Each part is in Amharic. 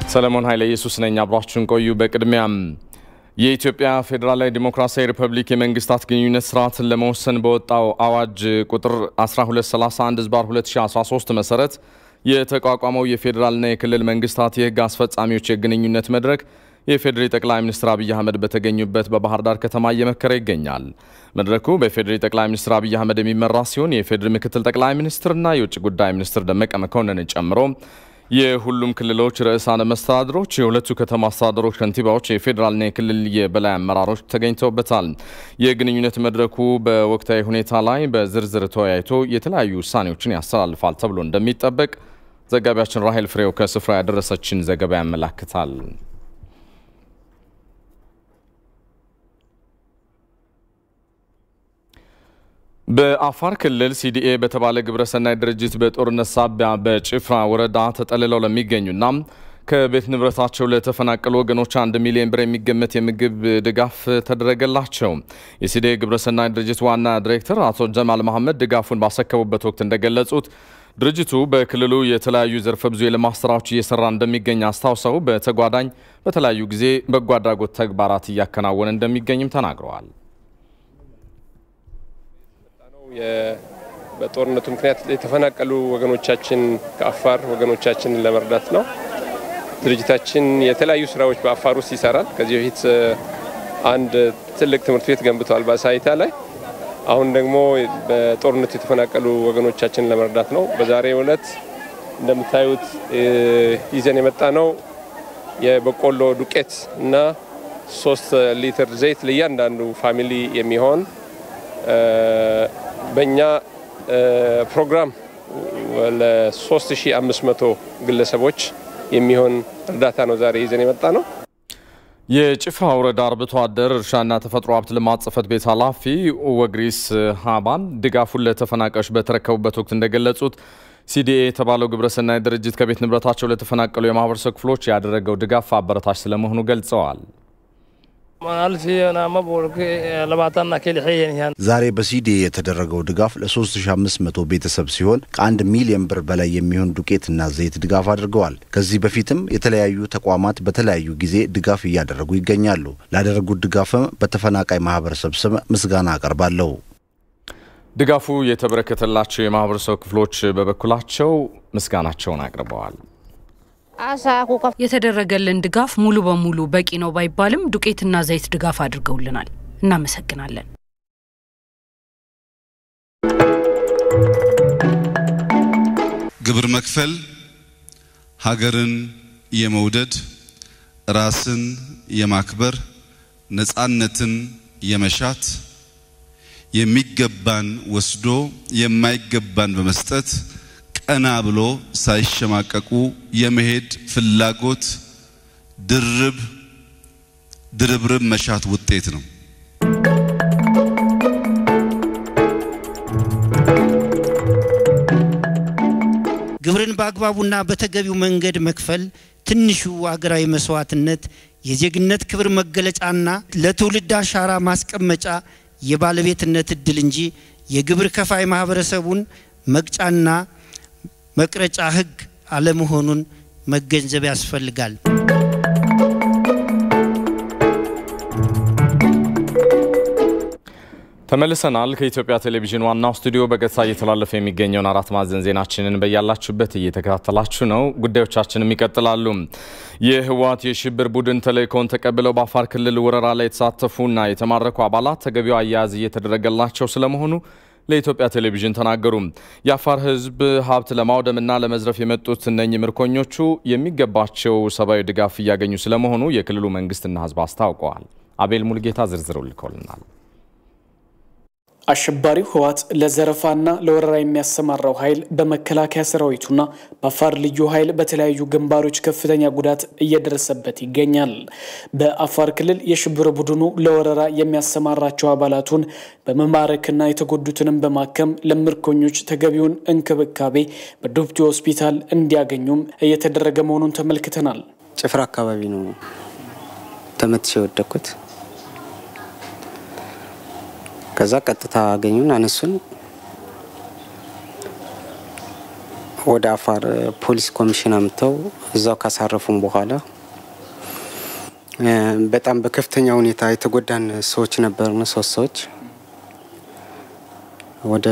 ሰለሞን ኃይለ ኢየሱስ ነኝ። አብራችሁን ቆዩ። በቅድሚያም የኢትዮጵያ ፌዴራላዊ ዲሞክራሲያዊ ሪፐብሊክ የመንግስታት ግንኙነት ስርዓትን ለመወሰን በወጣው አዋጅ ቁጥር 1231 ዝባር 2013 መሰረት የተቋቋመው የፌዴራልና የክልል መንግስታት የህግ አስፈጻሚዎች የግንኙነት መድረክ የፌዴሪ ጠቅላይ ሚኒስትር አብይ አህመድ በተገኙበት በባህር ዳር ከተማ እየመከረ ይገኛል። መድረኩ በፌዴሪ ጠቅላይ ሚኒስትር አብይ አህመድ የሚመራ ሲሆን የፌዴሪ ምክትል ጠቅላይ ሚኒስትርና የውጭ ጉዳይ ሚኒስትር ደመቀ መኮንንን ጨምሮ የሁሉም ክልሎች ርዕሳነ መስተዳድሮች፣ የሁለቱ ከተማ አስተዳደሮች ከንቲባዎች፣ የፌዴራልና የክልል የበላይ አመራሮች ተገኝተውበታል። የግንኙነት መድረኩ በወቅታዊ ሁኔታ ላይ በዝርዝር ተወያይቶ የተለያዩ ውሳኔዎችን ያስተላልፋል ተብሎ እንደሚጠበቅ ዘጋቢያችን ራሄል ፍሬው ከስፍራ ያደረሰችን ዘገባ ያመላክታል። በአፋር ክልል ሲዲኤ በተባለ ግብረሰናይ ድርጅት በጦርነት ሳቢያ በጭፍራ ወረዳ ተጠልለው ለሚገኙና ከቤት ንብረታቸው ለተፈናቀሉ ወገኖች አንድ ሚሊዮን ብር የሚገመት የምግብ ድጋፍ ተደረገላቸው። የሲዲኤ ግብረሰናይ ድርጅት ዋና ዲሬክተር አቶ ጀማል መሐመድ ድጋፉን ባሰከቡበት ወቅት እንደገለጹት ድርጅቱ በክልሉ የተለያዩ ዘርፈ ብዙ የልማት ስራዎች እየሰራ እንደሚገኝ አስታውሰው በተጓዳኝ በተለያዩ ጊዜ በጎ አድራጎት ተግባራት እያከናወነ እንደሚገኝም ተናግረዋል። በጦርነቱ ምክንያት የተፈናቀሉ ወገኖቻችን ከአፋር ወገኖቻችንን ለመርዳት ነው። ድርጅታችን የተለያዩ ስራዎች በአፋር ውስጥ ይሰራል። ከዚህ በፊት አንድ ትልቅ ትምህርት ቤት ገንብተዋል በሳይታ ላይ። አሁን ደግሞ በጦርነቱ የተፈናቀሉ ወገኖቻችንን ለመርዳት ነው። በዛሬው ዕለት እንደምታዩት ይዘን የመጣ ነው የበቆሎ ዱቄት እና ሶስት ሊትር ዘይት ለእያንዳንዱ ፋሚሊ የሚሆን በእኛ ፕሮግራም ለ3500 ግለሰቦች የሚሆን እርዳታ ነው ዛሬ ይዘን የመጣ ነው። የጭፍራ ወረዳ አርብቶ አደር እርሻና ተፈጥሮ ሀብት ልማት ጽሕፈት ቤት ኃላፊ ወግሪስ ሀባን ድጋፉን ለተፈናቃዮች በተረከቡበት ወቅት እንደገለጹት ሲዲኤ የተባለው ግብረሰናይ ድርጅት ከቤት ንብረታቸው ለተፈናቀሉ የማህበረሰብ ክፍሎች ያደረገው ድጋፍ አበረታች ስለመሆኑ ገልጸዋል። ዛሬ በሲዲኤ የተደረገው ድጋፍ ለ3500 ቤተሰብ ሲሆን ከአንድ ሚሊዮን ብር በላይ የሚሆን ዱቄትና ዘይት ድጋፍ አድርገዋል። ከዚህ በፊትም የተለያዩ ተቋማት በተለያዩ ጊዜ ድጋፍ እያደረጉ ይገኛሉ። ላደረጉት ድጋፍም በተፈናቃይ ማህበረሰብ ስም ምስጋና አቀርባለሁ። ድጋፉ የተበረከተላቸው የማህበረሰብ ክፍሎች በበኩላቸው ምስጋናቸውን አቅርበዋል። የተደረገልን ድጋፍ ሙሉ በሙሉ በቂ ነው ባይባልም ዱቄትና ዘይት ድጋፍ አድርገውልናል። እናመሰግናለን። ግብር መክፈል ሀገርን የመውደድ ራስን የማክበር ነፃነትን የመሻት የሚገባን ወስዶ የማይገባን በመስጠት ቀና ብሎ ሳይሸማቀቁ የመሄድ ፍላጎት ድርብ ድርብርብ መሻት ውጤት ነው። ግብርን በአግባቡና በተገቢው መንገድ መክፈል ትንሹ አገራዊ መስዋዕትነት የዜግነት ክብር መገለጫና ለትውልድ አሻራ ማስቀመጫ የባለቤትነት እድል እንጂ የግብር ከፋይ ማህበረሰቡን መቅጫና መቅረጫ ሕግ አለመሆኑን መገንዘብ ያስፈልጋል። ተመልሰናል። ከኢትዮጵያ ቴሌቪዥን ዋናው ስቱዲዮ በቀጥታ እየተላለፈ የሚገኘውን አራት ማዕዘን ዜናችንን በያላችሁበት እየተከታተላችሁ ነው። ጉዳዮቻችንም ይቀጥላሉ። የህወሓት የሽብር ቡድን ተልእኮውን ተቀብለው በአፋር ክልል ወረራ ላይ የተሳተፉና የተማረኩ አባላት ተገቢው አያያዝ እየተደረገላቸው ስለመሆኑ ለኢትዮጵያ ቴሌቪዥን ተናገሩ። የአፋር ህዝብ ሀብት ለማውደምና ለመዝረፍ የመጡት እነኚህ ምርኮኞቹ የሚገባቸው ሰብአዊ ድጋፍ እያገኙ ስለመሆኑ የክልሉ መንግስትና ህዝብ አስታውቀዋል። አቤል ሙልጌታ ዝርዝሩ ልኮልናል። አሸባሪው ህወሓት ለዘረፋና ለወረራ የሚያሰማራው ኃይል በመከላከያ ሰራዊቱና በአፋር ልዩ ኃይል በተለያዩ ግንባሮች ከፍተኛ ጉዳት እየደረሰበት ይገኛል። በአፋር ክልል የሽብር ቡድኑ ለወረራ የሚያሰማራቸው አባላቱን በመማረክና የተጎዱትንም በማከም ለምርኮኞች ተገቢውን እንክብካቤ በዱብቲ ሆስፒታል እንዲያገኙም እየተደረገ መሆኑን ተመልክተናል። ጭፍራ አካባቢ ነው ተመትቼ የወደኩት። ከዛ ቀጥታ አገኙን፣ አነሱን። ወደ አፋር ፖሊስ ኮሚሽን አምጥተው እዛው ካሳረፉም በኋላ በጣም በከፍተኛ ሁኔታ የተጎዳን ሰዎች ነበርን። ሶስት ሰዎች ወደ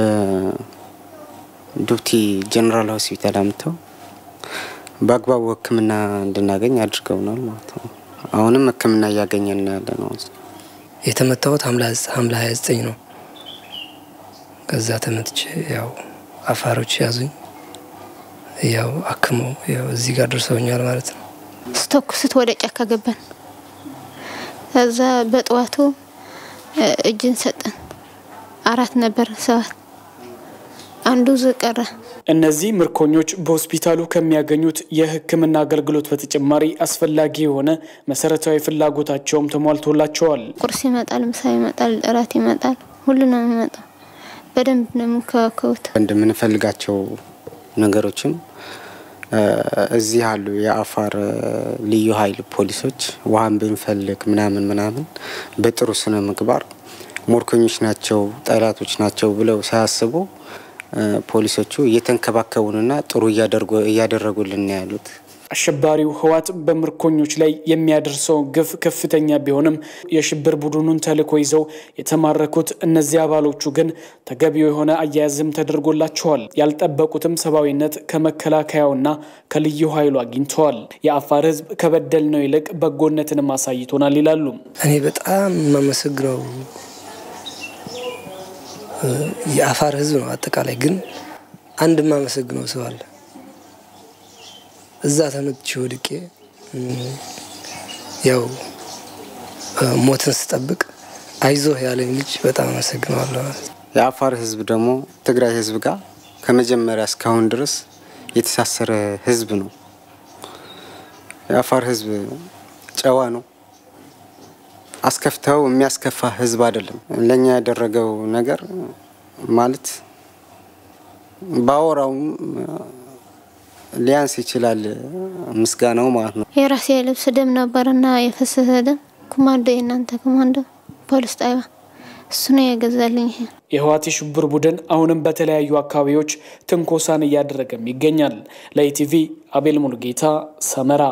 ዱብቲ ጀኔራል ሆስፒታል አምጥተው በአግባቡ ሕክምና እንድናገኝ አድርገውናል ማለት ነው። አሁንም ሕክምና እያገኘን ያለ ነው። የተመታሁት ሐምሌ ሀያ ዘጠኝ ነው። ከዛ ተመትቼ ያው አፋሮች ያዙኝ። ያው አክመው ያው እዚህ ጋር ደርሰውኛል ማለት ነው። ስተኩስት ወደ ጫካ ገባን። ከዛ በጠዋቱ እጅን ሰጠን። አራት ነበር ሰባት አንዱ ዝቀረ። እነዚህ ምርኮኞች በሆስፒታሉ ከሚያገኙት የሕክምና አገልግሎት በተጨማሪ አስፈላጊ የሆነ መሰረታዊ ፍላጎታቸውም ተሟልቶላቸዋል። ቁርስ ይመጣል፣ ምሳ ይመጣል፣ እራት ይመጣል፣ ሁሉ ነው የሚመጣው። በደንብ ነው የሚከባከቡት። እንደምንፈልጋቸው ነገሮችም እዚህ ያሉ የአፋር ልዩ ኃይል ፖሊሶች ውሃን ብንፈልግ ምናምን ምናምን በጥሩ ስነ ምግባር ሞርኮኞች ናቸው፣ ጠላቶች ናቸው ብለው ሳያስቡ ፖሊሶቹ እየተንከባከቡንና ጥሩ እያደረጉልን ያሉት። አሸባሪው ህወሓት በምርኮኞች ላይ የሚያደርሰው ግፍ ከፍተኛ ቢሆንም የሽብር ቡድኑን ተልዕኮ ይዘው የተማረኩት እነዚህ አባሎቹ ግን ተገቢው የሆነ አያያዝም ተደርጎላቸዋል። ያልጠበቁትም ሰብአዊነት ከመከላከያውና ከልዩ ኃይሉ አግኝተዋል። የአፋር ህዝብ ከበደልነው ይልቅ በጎነትንም አሳይቶናል ይላሉ። እኔ በጣም የማመሰግነው የአፋር ህዝብ ነው። አጠቃላይ ግን አንድ የማመሰግነው ሰው አለ። እዛ ተመትቼ ወድቄ ያው ሞትን ስጠብቅ አይዞህ ያለኝ ልጅ በጣም አመሰግነዋለሁ ማለት ነው። የአፋር ህዝብ ደግሞ ትግራይ ህዝብ ጋር ከመጀመሪያ እስካሁን ድረስ የተሳሰረ ህዝብ ነው። የአፋር ህዝብ ጨዋ ነው። አስከፍተው የሚያስከፋ ህዝብ አይደለም። ለእኛ ያደረገው ነገር ማለት ባወራውም ሊያንስ ይችላል ምስጋናው ማለት ነው። የራሴ ልብስ ደም ነበርና የፈሰሰ ደም ኮማንዶ፣ የእናንተ ኮማንዶ ፖሊስ ጣቢያ እሱ ነው የገዛልኝ። ይሄ የህወሓት የሽብር ቡድን አሁንም በተለያዩ አካባቢዎች ትንኮሳን እያደረገም ይገኛል። ለኢቲቪ አቤል ሙሉጌታ ሰመራ።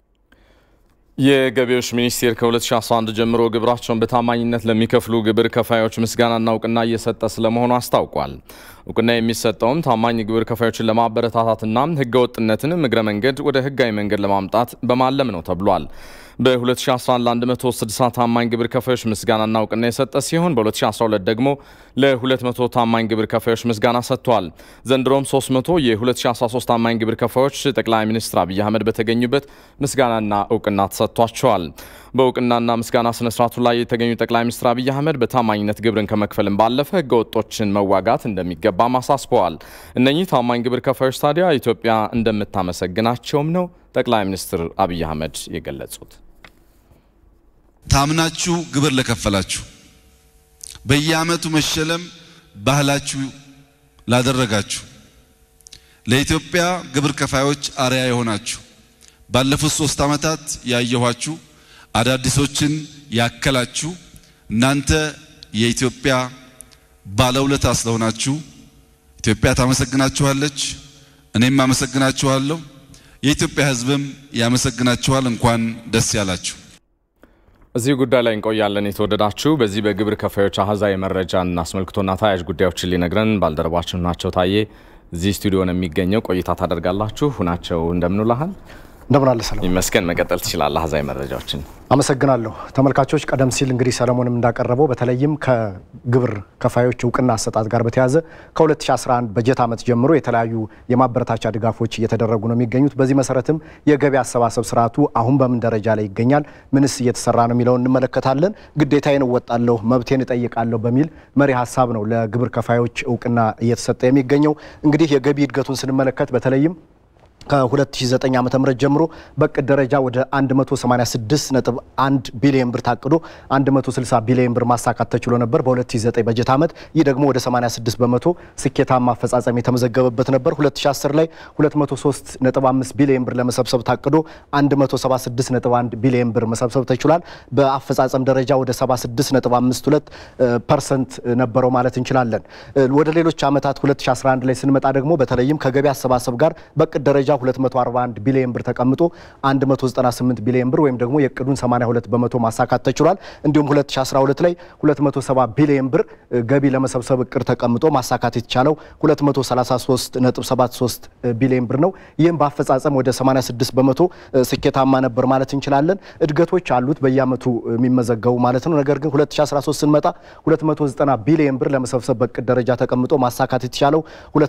የገቢዎች ሚኒስቴር ከ2011 ጀምሮ ግብራቸውን በታማኝነት ለሚከፍሉ ግብር ከፋዮች ምስጋናና እውቅና እየሰጠ ስለመሆኑ አስታውቋል። እውቅና የሚሰጠውም ታማኝ ግብር ከፋዮችን ለማበረታታትና ህገወጥነትን እግረ መንገድ ወደ ህጋዊ መንገድ ለማምጣት በማለም ነው ተብሏል። በ2011 ለ160 ታማኝ ግብር ከፋዮች ምስጋናና እውቅና የሰጠ ሲሆን በ2012 ደግሞ ለ200 ታማኝ ግብር ከፋዮች ምስጋና ሰጥቷል። ዘንድሮም 300 የ2013 ታማኝ ግብር ከፋዮች ጠቅላይ ሚኒስትር አብይ አህመድ በተገኙበት ምስጋናና እውቅና ተሰጥቷቸዋል። በእውቅናና ምስጋና ስነስርዓቱ ላይ የተገኙ ጠቅላይ ሚኒስትር አብይ አህመድ በታማኝነት ግብርን ከመክፈልም ባለፈ ህገወጦችን መዋጋት እንደሚገባም አሳስበዋል። እነኚህ ታማኝ ግብር ከፋዮች ታዲያ ኢትዮጵያ እንደምታመሰግናቸውም ነው ጠቅላይ ሚኒስትር አብይ አህመድ የገለጹት። ታምናችሁ ግብር ለከፈላችሁ፣ በየዓመቱ መሸለም ባህላችሁ ላደረጋችሁ፣ ለኢትዮጵያ ግብር ከፋዮች አርያ የሆናችሁ ባለፉት ሶስት ዓመታት ያየኋችሁ አዳዲሶችን ያከላችሁ እናንተ የኢትዮጵያ ባለውለታ ስለሆናችሁ ኢትዮጵያ ታመሰግናችኋለች። እኔም አመሰግናችኋለሁ። የኢትዮጵያ ሕዝብም ያመሰግናችኋል። እንኳን ደስ ያላችሁ። እዚህ ጉዳይ ላይ እንቆያለን። የተወደዳችሁ በዚህ በግብር ከፋዮች አሃዛዊ መረጃን አስመልክቶና ተያያዥ ጉዳዮችን ሊነግረን ባልደረባችን ናቸው ታዬ እዚህ ስቱዲዮ ነው የሚገኘው። ቆይታ ታደርጋላችሁ። ሁናቸው እንደምንላሃል እንደምን አለ ሰለሞን? ይመስገን። መቀጠል ትችላለህ። አሃዛዊ መረጃዎችን አመሰግናለሁ። ተመልካቾች ቀደም ሲል እንግዲህ ሰለሞንም እንዳቀረበው በተለይም ከግብር ከፋዮች እውቅና አሰጣጥ ጋር በተያያዘ ከ2011 በጀት ዓመት ጀምሮ የተለያዩ የማበረታቻ ድጋፎች እየተደረጉ ነው የሚገኙት። በዚህ መሰረትም የገቢ አሰባሰብ ስርዓቱ አሁን በምን ደረጃ ላይ ይገኛል፣ ምንስ እየተሰራ ነው የሚለውን እንመለከታለን። ግዴታዬን እወጣለሁ፣ መብቴን እጠይቃለሁ በሚል መሪ ሀሳብ ነው ለግብር ከፋዮች እውቅና እየተሰጠ የሚገኘው። እንግዲህ የገቢ እድገቱን ስንመለከት በተለይም ከ2009 ዓ ም ጀምሮ በቅድ ደረጃ ወደ 186.1 ቢሊዮን ብር ታቅዶ 160 ቢሊዮን ብር ማሳካት ተችሎ ነበር በ2009 በጀት ዓመት። ይህ ደግሞ ወደ 86 በመቶ ስኬታማ አፈጻጸም የተመዘገበበት ነበር። 2010 ላይ 203.5 ቢሊዮን ብር ለመሰብሰብ ታቅዶ 176.1 ቢሊዮን ብር መሰብሰብ ተችሏል። በአፈጻጸም ደረጃ ወደ 76.52 ፐርሰንት ነበረው ማለት እንችላለን። ወደ ሌሎች ዓመታት 2011 ላይ ስንመጣ ደግሞ በተለይም ከገቢ አሰባሰብ ጋር በቅድ ደረጃ 241 ቢሊዮን ብር ተቀምጦ 198 ቢሊዮን ብር ወይም ደግሞ የእቅዱን 82 በመቶ ማሳካት ተችሏል። እንዲሁም 2012 ላይ 270 ቢሊዮን ብር ገቢ ለመሰብሰብ እቅድ ተቀምጦ ማሳካት የተቻለው 233.73 ቢሊዮን ብር ነው። ይህም በአፈጻጸም ወደ 86 በመቶ ስኬታማ ነበር ማለት እንችላለን። እድገቶች አሉት በየአመቱ የሚመዘገቡ ማለት ነው። ነገር ግን 2013 ስንመጣ 290 ቢሊዮን ብር ለመሰብሰብ በእቅድ ደረጃ ተቀምጦ ማሳካት የተቻለው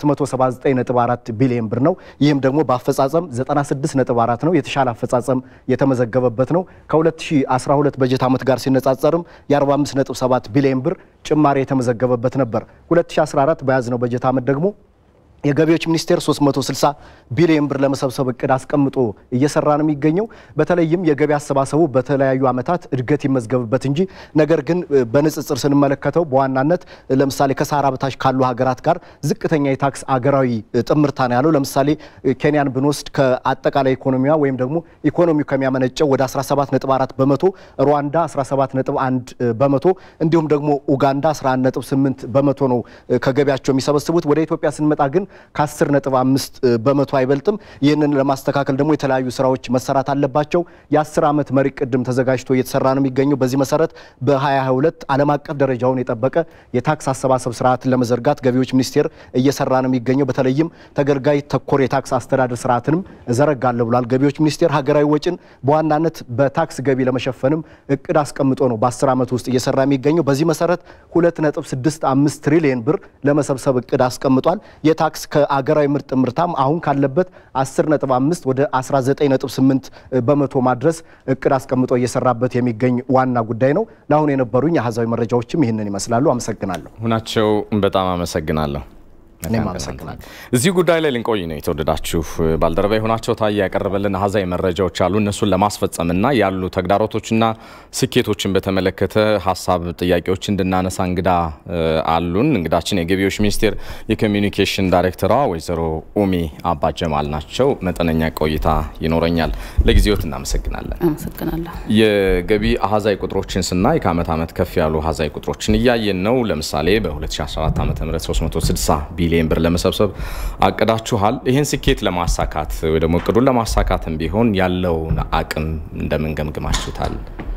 279.4 ቢሊዮን ብር ነው። ይህም ደግሞ በአፈጻጸም 96.4 ነው። የተሻለ አፈጻጸም የተመዘገበበት ነው። ከ2012 በጀት ዓመት ጋር ሲነጻጸርም የ45.7 ቢሊዮን ብር ጭማሪ የተመዘገበበት ነበር። 2014 በያዝነው በጀት ዓመት ደግሞ የገቢዎች ሚኒስቴር 360 ቢሊዮን ብር ለመሰብሰብ እቅድ አስቀምጦ እየሰራ ነው የሚገኘው። በተለይም የገቢ አሰባሰቡ በተለያዩ ዓመታት እድገት ይመዝገብበት እንጂ ነገር ግን በንጽጽር ስንመለከተው በዋናነት ለምሳሌ ከሳህራ በታች ካሉ ሀገራት ጋር ዝቅተኛ የታክስ አገራዊ ጥምርታ ነው ያለው። ለምሳሌ ኬንያን ብንወስድ ከአጠቃላይ ኢኮኖሚዋ ወይም ደግሞ ኢኮኖሚው ከሚያመነጨው ወደ 17.4 በመቶ፣ ሩዋንዳ 17.1 በመቶ እንዲሁም ደግሞ ኡጋንዳ 11.8 በመቶ ነው ከገቢያቸው የሚሰበስቡት። ወደ ኢትዮጵያ ስንመጣ ግን ከ10 ነጥብ 5 በመቶ አይበልጥም። ይህንን ለማስተካከል ደግሞ የተለያዩ ስራዎች መሰራት አለባቸው። የ10 ዓመት መሪ ቅድም ተዘጋጅቶ እየተሰራ ነው የሚገኘው። በዚህ መሰረት በ2022 ዓለም አቀፍ ደረጃውን የጠበቀ የታክስ አሰባሰብ ስርዓትን ለመዘርጋት ገቢዎች ሚኒስቴር እየሰራ ነው የሚገኘው። በተለይም ተገልጋይ ተኮር የታክስ አስተዳደር ስርዓትንም እዘረጋለሁ ብሏል። ገቢዎች ሚኒስቴር ሀገራዊ ወጪን በዋናነት በታክስ ገቢ ለመሸፈንም እቅድ አስቀምጦ ነው በ10 ዓመት ውስጥ እየሰራ የሚገኘው። በዚህ መሰረት 2.65 ትሪሊየን ብር ለመሰብሰብ እቅድ አስቀምጧል። ታክስ ከአገራዊ ምርት ምርታም አሁን ካለበት 10.5 ወደ 19.8 በመቶ ማድረስ እቅድ አስቀምጦ እየሰራበት የሚገኝ ዋና ጉዳይ ነው። ለአሁን የነበሩኝ አሃዛዊ መረጃዎችም ይህንን ይመስላሉ። አመሰግናለሁ። ሁናቸው በጣም አመሰግናለሁ። እኔም አመሰግናለሁ። እዚህ ጉዳይ ላይ ልንቆይ ነው የተወደዳችሁ ባልደረባ የሆናቸው ታዬ ያቀረበልን አሃዛዊ መረጃዎች አሉ። እነሱን ለማስፈጸምና ያሉ ተግዳሮቶችና ስኬቶችን በተመለከተ ሀሳብ፣ ጥያቄዎች እንድናነሳ እንግዳ አሉን። እንግዳችን የገቢዎች ሚኒስቴር የኮሚኒኬሽን ዳይሬክተሯ ወይዘሮ ኡሚ አባ ጀማል ናቸው። መጠነኛ ቆይታ ይኖረኛል። ለጊዜዎት እናመሰግናለን። አመሰግናለሁ። የገቢ አሃዛዊ ቁጥሮችን ስናይ ከአመት ዓመት ከፍ ያሉ አሃዛዊ ቁጥሮችን እያየን ነው። ለምሳሌ በ2014 ዓ ም 360 ቢሊዮን ብር ለመሰብሰብ አቅዳችኋል። ይህን ስኬት ለማሳካት ወይ ደግሞ እቅዱን ለማሳካትም ቢሆን ያለውን አቅም እንደምን ገምግማችሁታል?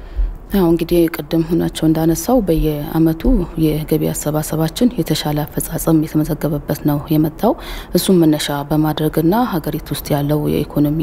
ያው እንግዲህ ቅድም ሁናቸው እንዳነሳው በየአመቱ የገቢ አሰባሰባችን የተሻለ አፈጻጸም የተመዘገበበት ነው የመጣው። እሱም መነሻ በማድረግና ሀገሪቱ ውስጥ ያለው የኢኮኖሚ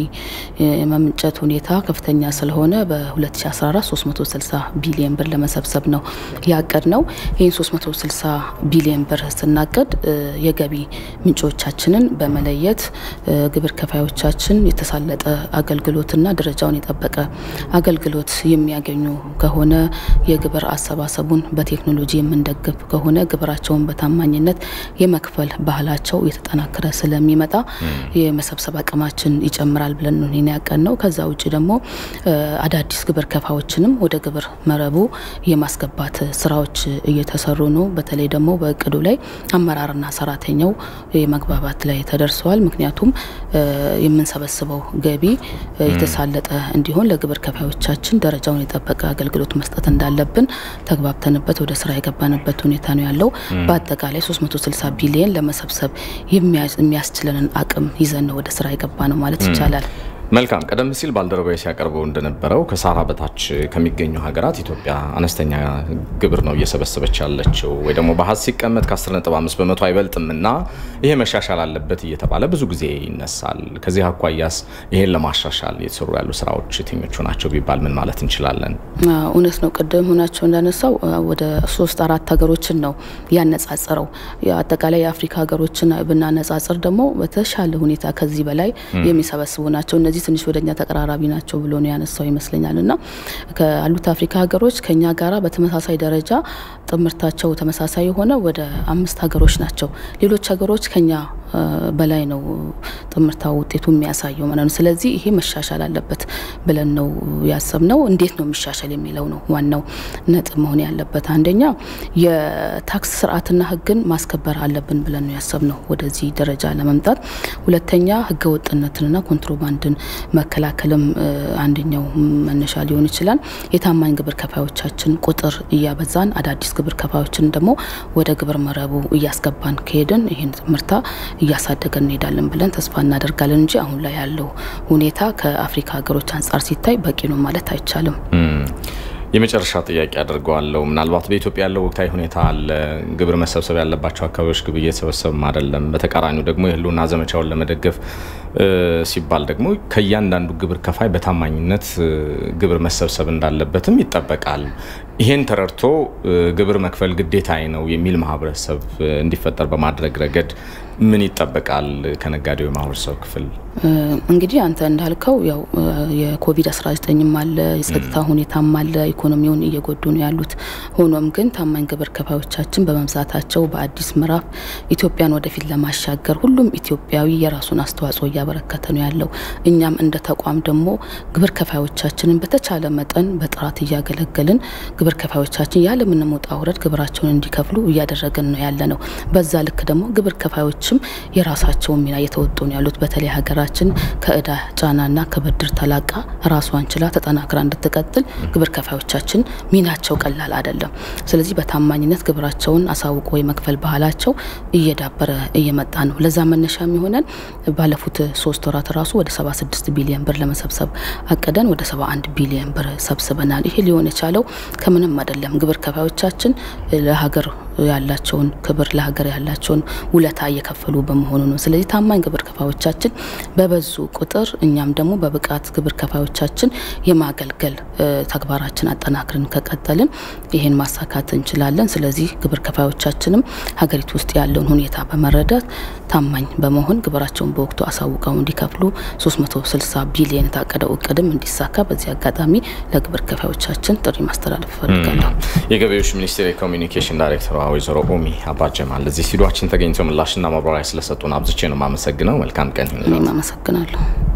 የመምንጨት ሁኔታ ከፍተኛ ስለሆነ በ2014 360 ቢሊዮን ብር ለመሰብሰብ ነው ያቀድ ነው። ይህን 360 ቢሊዮን ብር ስናቅድ የገቢ ምንጮቻችንን በመለየት ግብር ከፋዮቻችን የተሳለጠ አገልግሎትና ደረጃውን የጠበቀ አገልግሎት የሚያገኙ ከሆነ የግብር አሰባሰቡን በቴክኖሎጂ የምንደግፍ ከሆነ ግብራቸውን በታማኝነት የመክፈል ባህላቸው እየተጠናከረ ስለሚመጣ የመሰብሰብ አቅማችን ይጨምራል ብለን ነው ያቀን ነው። ከዛ ውጭ ደግሞ አዳዲስ ግብር ከፋዎችንም ወደ ግብር መረቡ የማስገባት ስራዎች እየተሰሩ ነው። በተለይ ደግሞ በእቅዱ ላይ አመራርና ሰራተኛው የመግባባት ላይ ተደርሰዋል። ምክንያቱም የምንሰበስበው ገቢ የተሳለጠ እንዲሆን ለግብር ከፋዮቻችን ደረጃውን የጠበቀ አገልግሎት መስጠት እንዳለብን ተግባብተንበት ወደ ስራ የገባንበት ሁኔታ ነው ያለው። በአጠቃላይ 360 ቢሊየን ለመሰብሰብ የሚያስችለንን አቅም ይዘን ነው ወደ ስራ የገባ ነው ማለት ይቻላል። መልካም። ቀደም ሲል ባልደረባዊ ሲያቀርበው እንደነበረው ከሳህራ በታች ከሚገኙ ሀገራት ኢትዮጵያ አነስተኛ ግብር ነው እየሰበሰበች ያለችው ወይ ደግሞ በሀዝ ሲቀመጥ ከ10.5 በመቶ አይበልጥም እና ይሄ መሻሻል አለበት እየተባለ ብዙ ጊዜ ይነሳል። ከዚህ አኳያስ ይሄን ለማሻሻል የተሰሩ ያሉ ስራዎች የትኞቹ ናቸው ቢባል ምን ማለት እንችላለን? እውነት ነው። ቅድም ሆናቸው እንዳነሳው ወደ ሶስት አራት ሀገሮችን ነው ያነጻጸረው። አጠቃላይ የአፍሪካ ሀገሮችን ብናነጻጽር ደግሞ በተሻለ ሁኔታ ከዚህ በላይ የሚሰበስቡ ናቸው። እነዚህ ትንሽ ወደኛ ተቀራራቢ ናቸው ብሎ ነው ያነሳው ይመስለኛል። እና ካሉት አፍሪካ ሀገሮች ከኛ ጋራ በተመሳሳይ ደረጃ ጥምርታቸው ተመሳሳይ የሆነ ወደ አምስት ሀገሮች ናቸው። ሌሎች ሀገሮች ከኛ በላይ ነው ጥምርታ ውጤቱ የሚያሳየው ማለት ነው። ስለዚህ ይሄ መሻሻል አለበት ብለን ነው ያሰብነው። እንዴት ነው የሚሻሻል የሚለው ነው ዋናው ነጥብ መሆን ያለበት። አንደኛ የታክስ ስርዓትና ህግን ማስከበር አለብን ብለን ነው ያሰብነው ወደዚህ ደረጃ ለመምጣት። ሁለተኛ ህገ ወጥነትንና ኮንትሮባንድን መከላከልም አንደኛው መነሻ ሊሆን ይችላል። የታማኝ ግብር ከፋዮቻችን ቁጥር እያበዛን አዳዲስ ግብር ከፋዮችን ደግሞ ወደ ግብር መረቡ እያስገባን ከሄድን ይህን ምርታ እያሳደገን እንሄዳለን ብለን ተስፋ እናደርጋለን እንጂ አሁን ላይ ያለው ሁኔታ ከአፍሪካ ሀገሮች አንጻር ሲታይ በቂ ነው ማለት አይቻልም። የመጨረሻ ጥያቄ አድርገዋለሁ። ምናልባት በኢትዮጵያ ያለው ወቅታዊ ሁኔታ አለ። ግብር መሰብሰብ ያለባቸው አካባቢዎች ግብር እየተሰበሰበም አይደለም። በተቃራኒው ደግሞ የህልውና ዘመቻውን ለመደገፍ ሲባል ደግሞ ከእያንዳንዱ ግብር ከፋይ በታማኝነት ግብር መሰብሰብ እንዳለበትም ይጠበቃል። ይሄን ተረድቶ ግብር መክፈል ግዴታዬ ነው የሚል ማህበረሰብ እንዲፈጠር በማድረግ ረገድ ምን ይጠበቃል ከነጋዴው የማህበረሰብ ክፍል? እንግዲህ አንተ እንዳልከው ያው የኮቪድ-19ም አለ፣ የጸጥታ ሁኔታም አለ፣ ኢኮኖሚውን እየጎዱ ነው ያሉት። ሆኖም ግን ታማኝ ግብር ከፋዮቻችን በመብዛታቸው በአዲስ ምዕራፍ ኢትዮጵያን ወደፊት ለማሻገር ሁሉም ኢትዮጵያዊ የራሱን አስተዋጽኦ እያበረከተ ነው ያለው። እኛም እንደ ተቋም ደግሞ ግብር ከፋዮቻችንን በተቻለ መጠን በጥራት እያገለገልን ግብር ከፋዮቻችን ያለምንም ውጣ ውረድ ግብራቸውን እንዲከፍሉ እያደረግን ነው ያለ ነው። በዛ ልክ ደግሞ ግብር ከፋዮችም የራሳቸውን ሚና እየተወጡ ነው ያሉት። በተለይ ሀገራችን ከእዳ ጫናና ከብድር ተላቃ ራሷን ችላ ተጠናክራ እንድትቀጥል ግብር ከፋዮቻችን ሚናቸው ቀላል አይደለም። ስለዚህ በታማኝነት ግብራቸውን አሳውቆ የመክፈል ባህላቸው እየዳበረ እየመጣ ነው። ለዛ መነሻ የሚሆነን ባለፉት ሶስት ወራት ራሱ ወደ 76 ቢሊዮን ብር ለመሰብሰብ አቅደን ወደ 71 ቢሊዮን ብር ሰብስበናል። ይሄ ሊሆን የቻለው ከምንም አይደለም። ግብር ከፋዮቻችን ለሀገር ያላቸውን ክብር ለሀገር ያላቸውን ውለታ እየከፈሉ በመሆኑ ነው። ስለዚህ ታማኝ ግብር ከፋዮቻችን በበዙ ቁጥር እኛም ደግሞ በብቃት ግብር ከፋዮቻችን የማገልገል ተግባራችን አጠናክርን ከቀጠልን ይሄን ማሳካት እንችላለን። ስለዚህ ግብር ከፋዮቻችንም ሀገሪቱ ውስጥ ያለውን ሁኔታ በመረዳት ታማኝ በመሆን ግብራቸውን በወቅቱ አሳውቀው እንዲከፍሉ 360 ቢሊየን የታቀደው እቅድም እንዲሳካ በዚህ አጋጣሚ ለግብር ከፋዮቻችን ጥሪ ማስተላለፍ እፈልጋለሁ። የገቢዎች ሚኒስቴር የኮሚኒኬሽን ዳይሬክተሯ ወይዘሮ ኦሚ አባጀማል እዚህ ስቱዲዮአችን ተገኝተው ምላሽና ማብራሪያ ስለሰጡን አብዝቼ ነው የማመሰግነው። መልካም ቀን ይሁን። እኔም አመሰግናለሁ።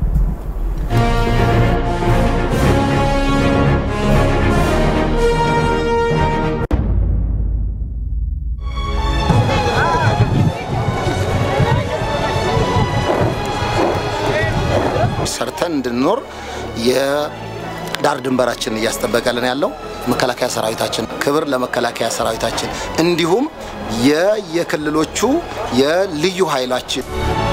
ሰርተን እንድንኖር የዳር ድንበራችንን እያስጠበቀልን ያለው መከላከያ ሰራዊታችን። ክብር ለመከላከያ ሰራዊታችን፣ እንዲሁም የየክልሎቹ የልዩ ኃይላችን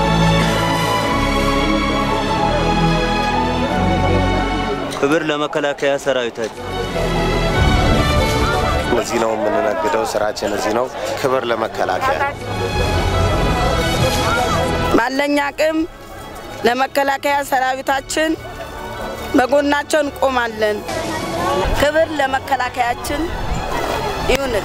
ክብር ለመከላከያ ሰራዊታችን። እዚህ ነው የምንነግደው፣ ስራችን እዚህ ነው። ክብር ለመከላከያ ባለኝ አቅም ለመከላከያ ሰራዊታችን በጎናቸው እንቆማለን። ክብር ለመከላከያችን ይሁንል።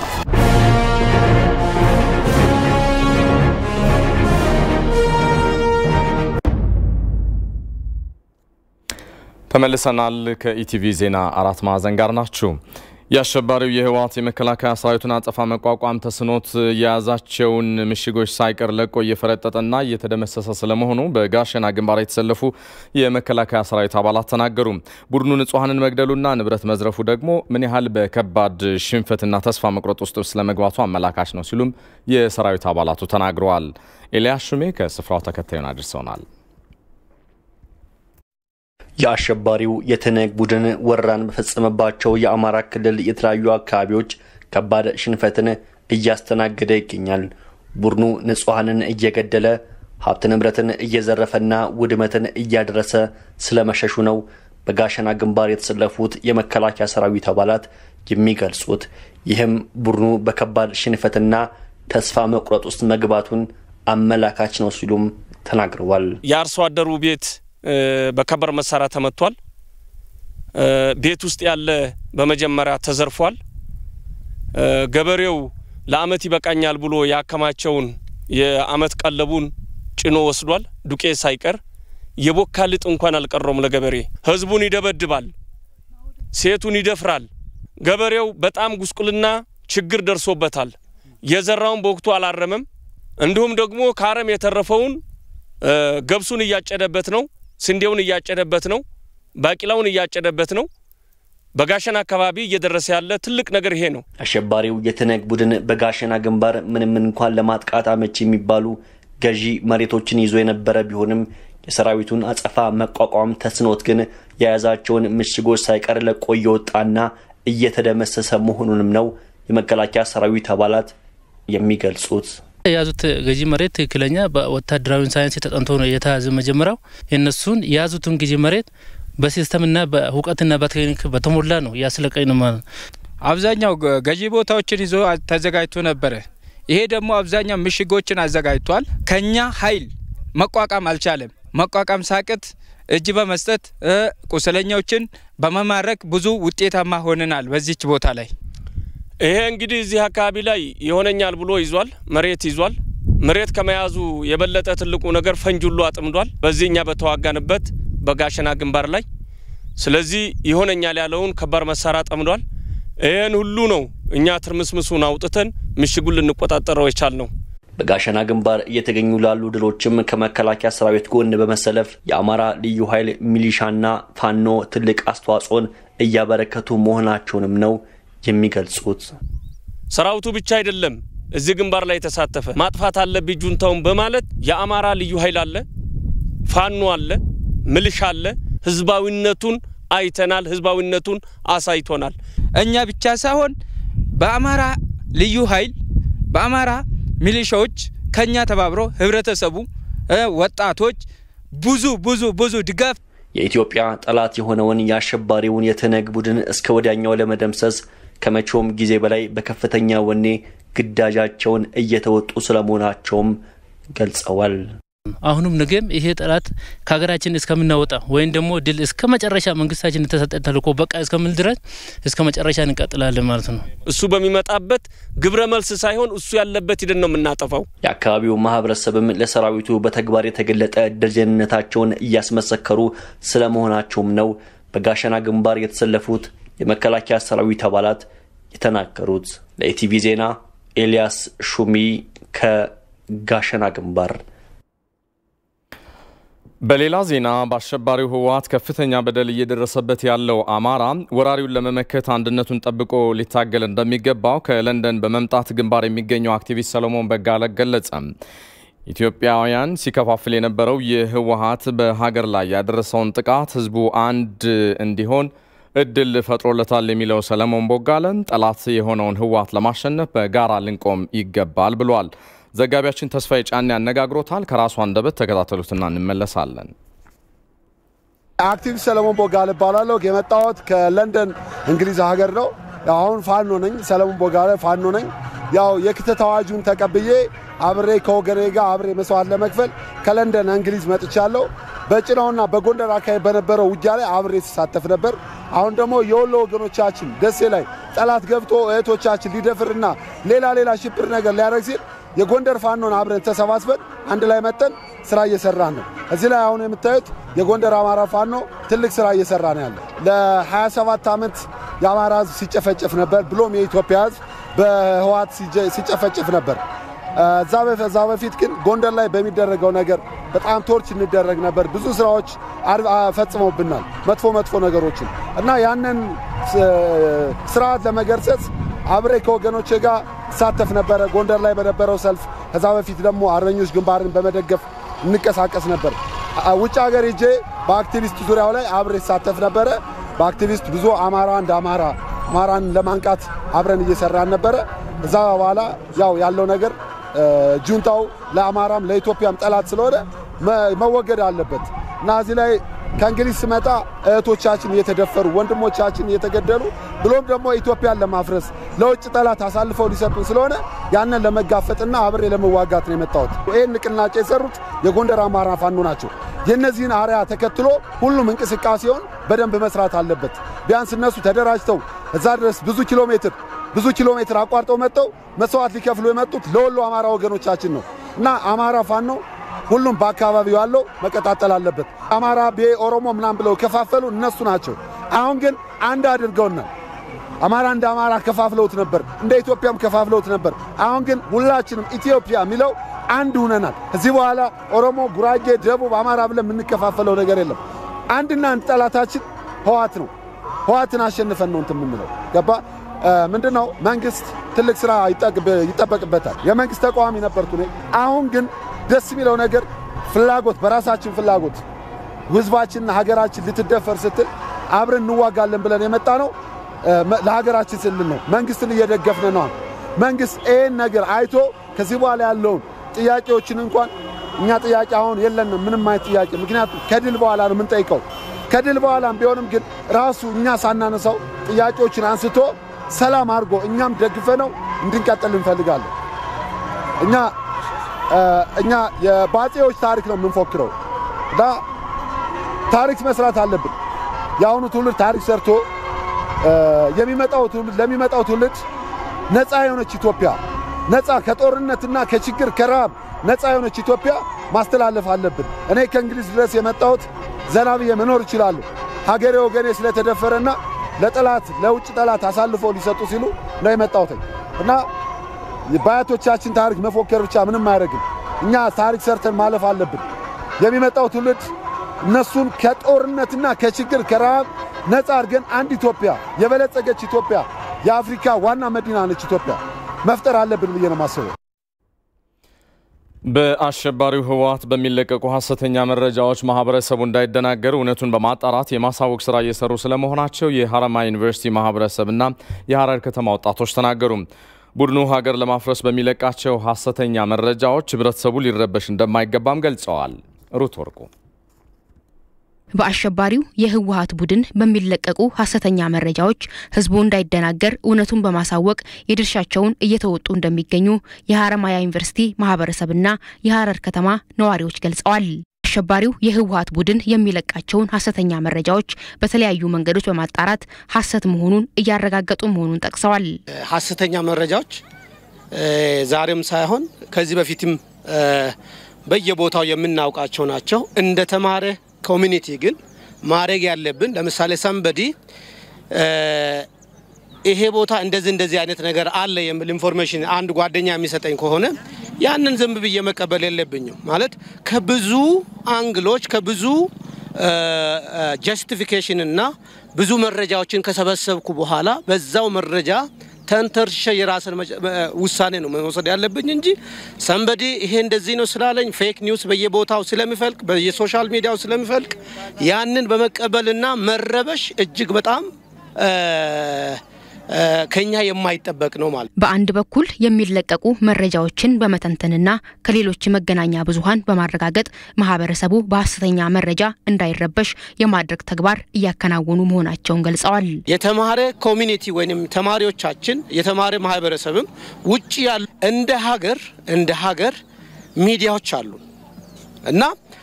ተመልሰናል። ከኢቲቪ ዜና አራት ማዕዘን ጋር ናችሁ። የአሸባሪው የህወሓት የመከላከያ ሰራዊቱን አጸፋ መቋቋም ተስኖት የያዛቸውን ምሽጎች ሳይቀር ለቆ እየፈረጠጠና እየተደመሰሰ ስለመሆኑ በጋሸና ግንባር የተሰለፉ የመከላከያ ሰራዊት አባላት ተናገሩ። ቡድኑ ንጹሐንን መግደሉና ንብረት መዝረፉ ደግሞ ምን ያህል በከባድ ሽንፈትና ተስፋ መቁረጥ ውስጥ ስለመግባቱ አመላካች ነው ሲሉም የሰራዊት አባላቱ ተናግረዋል። ኤልያስ ሹሜ ከስፍራው ተከታዩን አድርሰውናል። የአሸባሪው የትነግ ቡድን ወረራን በፈጸመባቸው የአማራ ክልል የተለያዩ አካባቢዎች ከባድ ሽንፈትን እያስተናገደ ይገኛል። ቡድኑ ንጹሐንን እየገደለ ሀብት ንብረትን እየዘረፈና ውድመትን እያደረሰ ስለመሸሹ ነው በጋሸና ግንባር የተሰለፉት የመከላከያ ሰራዊት አባላት የሚገልጹት። ይህም ቡድኑ በከባድ ሽንፈትና ተስፋ መቁረጥ ውስጥ መግባቱን አመላካች ነው ሲሉም ተናግረዋል። የአርሶ አደሩ ቤት በከባድ መሳሪያ ተመቷል። ቤት ውስጥ ያለ በመጀመሪያ ተዘርፏል። ገበሬው ለአመት ይበቃኛል ብሎ ያከማቸውን የአመት ቀለቡን ጭኖ ወስዷል። ዱቄት ሳይቀር የቦካ ልጥ እንኳን አልቀረውም ለገበሬ። ህዝቡን ይደበድባል፣ ሴቱን ይደፍራል። ገበሬው በጣም ጉስቁልና ችግር ደርሶበታል። የዘራውን በወቅቱ አላረመም። እንዲሁም ደግሞ ከአረም የተረፈውን ገብሱን እያጨደበት ነው፣ ስንዴውን እያጨደበት ነው፣ ባቂላውን እያጨደበት ነው። በጋሸና አካባቢ እየደረሰ ያለ ትልቅ ነገር ይሄ ነው። አሸባሪው የትነግ ቡድን በጋሸና ግንባር ምንም እንኳን ለማጥቃት አመቺ የሚባሉ ገዢ መሬቶችን ይዞ የነበረ ቢሆንም የሰራዊቱን አጸፋ መቋቋም ተስኖት ግን የያዛቸውን ምሽጎች ሳይቀር ለቆ እየወጣና እየተደመሰሰ መሆኑንም ነው የመከላከያ ሰራዊት አባላት የሚገልጹት። የያዙት ገዢ መሬት ትክክለኛ በወታደራዊ ሳይንስ ተጠንቶ ነው የተያዘ። መጀመሪያው የእነሱን የያዙትን ገዢ መሬት በሲስተምና በእውቀትና በቴክኒክ በተሞላ ነው እያስለቀኝ ነው ማለት ነው። አብዛኛው ገዢ ቦታዎችን ይዞ ተዘጋጅቶ ነበረ። ይሄ ደግሞ አብዛኛው ምሽጎችን አዘጋጅቷል። ከኛ ኃይል መቋቋም አልቻለም። መቋቋም ሳቅት እጅ በመስጠት ቁስለኛዎችን በመማረክ ብዙ ውጤታማ ሆነናል በዚች ቦታ ላይ። ይሄ እንግዲህ እዚህ አካባቢ ላይ ይሆነኛል ብሎ ይዟል፣ መሬት ይዟል። መሬት ከመያዙ የበለጠ ትልቁ ነገር ፈንጅ ሁሉ አጥምዷል። በዚህ እኛ በተዋጋንበት በጋሸና ግንባር ላይ ስለዚህ ይሆነኛል ያለውን ከባድ መሳሪያ ጠምዷል። ይህን ሁሉ ነው እኛ ትርምስምሱን አውጥተን ምሽጉን ልንቆጣጠረው የቻል ነው። በጋሸና ግንባር እየተገኙ ላሉ ድሎችም ከመከላከያ ሰራዊት ጎን በመሰለፍ የአማራ ልዩ ኃይል ሚሊሻና ፋኖ ትልቅ አስተዋጽኦን እያበረከቱ መሆናቸውንም ነው የሚገልጹት። ሰራዊቱ ብቻ አይደለም እዚህ ግንባር ላይ የተሳተፈ ማጥፋት አለብኝ ጁንታውን በማለት የአማራ ልዩ ኃይል አለ፣ ፋኖ አለ፣ ምልሻ አለ። ህዝባዊነቱን አይተናል። ህዝባዊነቱን አሳይቶናል። እኛ ብቻ ሳይሆን በአማራ ልዩ ኃይል በአማራ ሚሊሻዎች ከኛ ተባብሮ ህብረተሰቡ፣ ወጣቶች ብዙ ብዙ ብዙ ድጋፍ የኢትዮጵያ ጠላት የሆነውን የአሸባሪውን የትነግ ቡድን እስከ ወዲያኛው ለመደምሰስ ከመቼውም ጊዜ በላይ በከፍተኛ ወኔ ግዳጃቸውን እየተወጡ ስለመሆናቸውም ገልጸዋል። አሁንም ነገም ይሄ ጠላት ከሀገራችን እስከምናወጣ ወይም ደግሞ ድል እስከ መጨረሻ መንግስታችን የተሰጠ ተልእኮ በቃ እስከምል ድረስ እስከ መጨረሻ እንቀጥላለን ማለት ነው። እሱ በሚመጣበት ግብረ መልስ ሳይሆን እሱ ያለበት ሂደን ነው የምናጠፋው። የአካባቢው ማህበረሰብም ለሰራዊቱ በተግባር የተገለጠ ደጀንነታቸውን እያስመሰከሩ ስለመሆናቸውም ነው በጋሸና ግንባር የተሰለፉት የመከላከያ ሰራዊት አባላት የተናገሩት። ለኢቲቪ ዜና ኤልያስ ሹሚ ከጋሸና ግንባር። በሌላ ዜና በአሸባሪው ህወሓት ከፍተኛ በደል እየደረሰበት ያለው አማራ ወራሪውን ለመመከት አንድነቱን ጠብቆ ሊታገል እንደሚገባው ከለንደን በመምጣት ግንባር የሚገኘው አክቲቪስት ሰሎሞን በጋለ ገለጸ። ኢትዮጵያውያን ሲከፋፍል የነበረው የህወሓት በሀገር ላይ ያደረሰውን ጥቃት ህዝቡ አንድ እንዲሆን እድል ፈጥሮለታል የሚለው ሰለሞን ቦጋለን ጠላት የሆነውን ህወሓት ለማሸነፍ በጋራ ልንቆም ይገባል ብሏል። ዘጋቢያችን ተስፋዬ ጫኔ ያነጋግሮታል። ከራሱ አንደበት ተከታተሉትና እንመለሳለን። አክቲቪስት ሰለሞን ቦጋለ እባላለሁ። የመጣሁት ከለንደን እንግሊዝ ሀገር ነው። አሁን ፋኖ ነኝ። ሰለሞን ቦጋለ ፋኖ ነኝ። ያው የክተት አዋጁን ተቀብዬ አብሬ ከወገኔ ጋር አብሬ መስዋዕት ለመክፈል ከለንደን እንግሊዝ መጥቻለሁ። በጭናውና በጎንደር አካባቢ በነበረው ውጊያ ላይ አብሬ ሲሳተፍ ነበር። አሁን ደግሞ የወሎ ወገኖቻችን ደሴ ላይ ጠላት ገብቶ እህቶቻችን ሊደፍርና ሌላ ሌላ ሽብር ነገር ሊያደርግ ሲል የጎንደር ፋኖን አብረን ተሰባስበን አንድ ላይ መጠን ስራ እየሰራን ነው። እዚህ ላይ አሁን የምታዩት የጎንደር አማራ ፋኖ ትልቅ ስራ እየሰራ ነው ያለ። ለ27 ዓመት የአማራ ህዝብ ሲጨፈጨፍ ነበር፣ ብሎም የኢትዮጵያ ህዝብ በህወሓት ሲጨፈጨፍ ነበር። እዛ በፊት ግን ጎንደር ላይ በሚደረገው ነገር በጣም ቶርች እንደረግ ነበር። ብዙ ስራዎች ፈጽመውብናል፣ መጥፎ መጥፎ ነገሮችን እና ያንን ስርዓት ለመገርሰስ አብሬ ከወገኖቼ ጋር ሳተፍ ነበረ። ጎንደር ላይ በነበረው ሰልፍ፣ ከዛ በፊት ደግሞ አርበኞች ግንባርን በመደገፍ እንቀሳቀስ ነበር። ውጭ ሀገር ሄጄ በአክቲቪስት ዙሪያው ላይ አብሬ ሳተፍ ነበረ። በአክቲቪስት ብዙ አማራ እንደ አማራ አማራን ለማንቃት አብረን እየሰራን ነበረ። እዛ በኋላ ያው ያለው ነገር ጁንታው ለአማራም ለኢትዮጵያም ጠላት ስለሆነ መወገድ አለበት እና እዚህ ላይ ከእንግሊዝ ስመጣ እህቶቻችን እየተደፈሩ ወንድሞቻችን እየተገደሉ ብሎም ደግሞ ኢትዮጵያን ለማፍረስ ለውጭ ጠላት አሳልፈው ሊሰጡን ስለሆነ ያንን ለመጋፈጥና አብሬ ለመዋጋት ነው የመጣሁት። ይህን ንቅናቄ የሰሩት የጎንደር አማራ ፋኖ ናቸው። የእነዚህን አርያ ተከትሎ ሁሉም እንቅስቃሴውን በደንብ መስራት አለበት። ቢያንስ እነሱ ተደራጅተው እዛ ድረስ ብዙ ኪሎ ሜትር ብዙ ኪሎ ሜትር አቋርጠው መጥተው መስዋዕት ሊከፍሉ የመጡት ለወሎ አማራ ወገኖቻችን ነው እና አማራ ፋኖ ሁሉም በአካባቢው ያለው መቀጣጠል አለበት። አማራ ብሄ ኦሮሞ ምናምን ብለው ከፋፈሉ እነሱ ናቸው። አሁን ግን አንድ አድርገውናል። አማራ እንደ አማራ ከፋፍለውት ነበር፣ እንደ ኢትዮጵያም ከፋፍለውት ነበር። አሁን ግን ሁላችንም ኢትዮጵያ የሚለው አንድ ሁነናል። ከዚህ በኋላ ኦሮሞ፣ ጉራጌ፣ ደቡብ፣ አማራ ብለን የምንከፋፈለው ነገር የለም። አንድና አንድ ጠላታችን ህዋት ነው። ህዋትን አሸንፈን ነው እንትን የምንለው ገባ ምንድን ነው መንግስት ትልቅ ስራ ይጠበቅበታል። የመንግስት ተቃዋሚ ነበርኩ እኔ። አሁን ግን ደስ የሚለው ነገር ፍላጎት በራሳችን ፍላጎት ህዝባችንና ሀገራችን ልትደፈር ስትል አብረን እንዋጋለን ብለን የመጣ ነው። ለሀገራችን ስንል ነው። መንግስትን እየደገፍን ነው። መንግስት ይህን ነገር አይቶ ከዚህ በኋላ ያለውን ጥያቄዎችን እንኳን እኛ ጥያቄ አሁን የለንም ምንም አይነት ጥያቄ፣ ምክንያቱም ከድል በኋላ ነው የምንጠይቀው። ከድል በኋላም ቢሆንም ግን ራሱ እኛ ሳናነሳው ጥያቄዎችን አንስቶ ሰላም አድርጎ እኛም ደግፈ ነው እንድንቀጥል እንፈልጋለን። እኛ እኛ የባጤዎች ታሪክ ነው የምንፎክረው እና ታሪክ መስራት አለብን። የአሁኑ ትውልድ ታሪክ ሰርቶ የሚመጣው ትውልድ ለሚመጣው ትውልድ ነፃ የሆነች ኢትዮጵያ ነፃ ከጦርነትና ከችግር ከረሃብ ነፃ የሆነች ኢትዮጵያ ማስተላለፍ አለብን። እኔ ከእንግሊዝ ድረስ የመጣሁት ዘና ብዬ መኖር እችላለሁ። ሀገሬ ወገኔ ስለተደፈረና ለጠላት ለውጭ ጠላት አሳልፎ ሊሰጡ ሲሉ ነው የመጣሁት እና በአያቶቻችን ታሪክ መፎከር ብቻ ምንም አያደርግም። እኛ ታሪክ ሰርተን ማለፍ አለብን። የሚመጣው ትውልድ እነሱን ከጦርነትና ከችግር ከረሃብ ነፃ አድርገን አንድ ኢትዮጵያ የበለጸገች ኢትዮጵያ የአፍሪካ ዋና መዲና ነች ኢትዮጵያ መፍጠር አለብን ብዬ ነው የማስበው። በአሸባሪው ህወሓት በሚለቀቁ ሀሰተኛ መረጃዎች ማህበረሰቡ እንዳይደናገር እውነቱን በማጣራት የማሳወቅ ስራ እየሰሩ ስለመሆናቸው የሀረማያ ዩኒቨርሲቲ ማህበረሰብና የሀረር ከተማ ወጣቶች ተናገሩ። ቡድኑ ሀገር ለማፍረስ በሚለቃቸው ሀሰተኛ መረጃዎች ህብረተሰቡ ሊረበሽ እንደማይገባም ገልጸዋል። ሩት ወርቁ በአሸባሪው የህወሀት ቡድን በሚለቀቁ ሀሰተኛ መረጃዎች ህዝቡ እንዳይደናገር እውነቱን በማሳወቅ የድርሻቸውን እየተወጡ እንደሚገኙ የሀረማያ ዩኒቨርሲቲ ማህበረሰብና የሀረር ከተማ ነዋሪዎች ገልጸዋል። አሸባሪው የህወሀት ቡድን የሚለቃቸውን ሀሰተኛ መረጃዎች በተለያዩ መንገዶች በማጣራት ሀሰት መሆኑን እያረጋገጡ መሆኑን ጠቅሰዋል። ሀሰተኛ መረጃዎች ዛሬም ሳይሆን ከዚህ በፊትም በየቦታው የምናውቃቸው ናቸው። እንደ ተማረ ኮሚኒቲ ግን ማድረግ ያለብን ለምሳሌ ሰንበዲ ይሄ ቦታ እንደዚህ እንደዚህ አይነት ነገር አለ የሚል ኢንፎርሜሽን አንድ ጓደኛ የሚሰጠኝ ከሆነ ያንን ዝም ብዬ መቀበል የለብኝም። ማለት ከብዙ አንግሎች ከብዙ ጀስቲፊኬሽን እና ብዙ መረጃዎችን ከሰበሰብኩ በኋላ በዛው መረጃ ተንተርሸ የራስን ውሳኔ ነው መውሰድ ያለብኝ እንጂ ሰንበዲ ይሄ እንደዚህ ነው ስላለኝ ፌክ ኒውስ በየቦታው ስለሚፈልቅ በየሶሻል ሚዲያው ስለሚፈልቅ ያንን በመቀበልና መረበሽ እጅግ በጣም ከኛ የማይጠበቅ ነው ማለት። በአንድ በኩል የሚለቀቁ መረጃዎችን በመተንተንና ከሌሎች መገናኛ ብዙኃን በማረጋገጥ ማህበረሰቡ በሀሰተኛ መረጃ እንዳይረበሽ የማድረግ ተግባር እያከናወኑ መሆናቸውን ገልጸዋል። የተማረ ኮሚኒቲ ወይም ተማሪዎቻችን የተማረ ማህበረሰብም ውጭ ያሉ እንደ ሀገር እንደ ሀገር ሚዲያዎች አሉ እና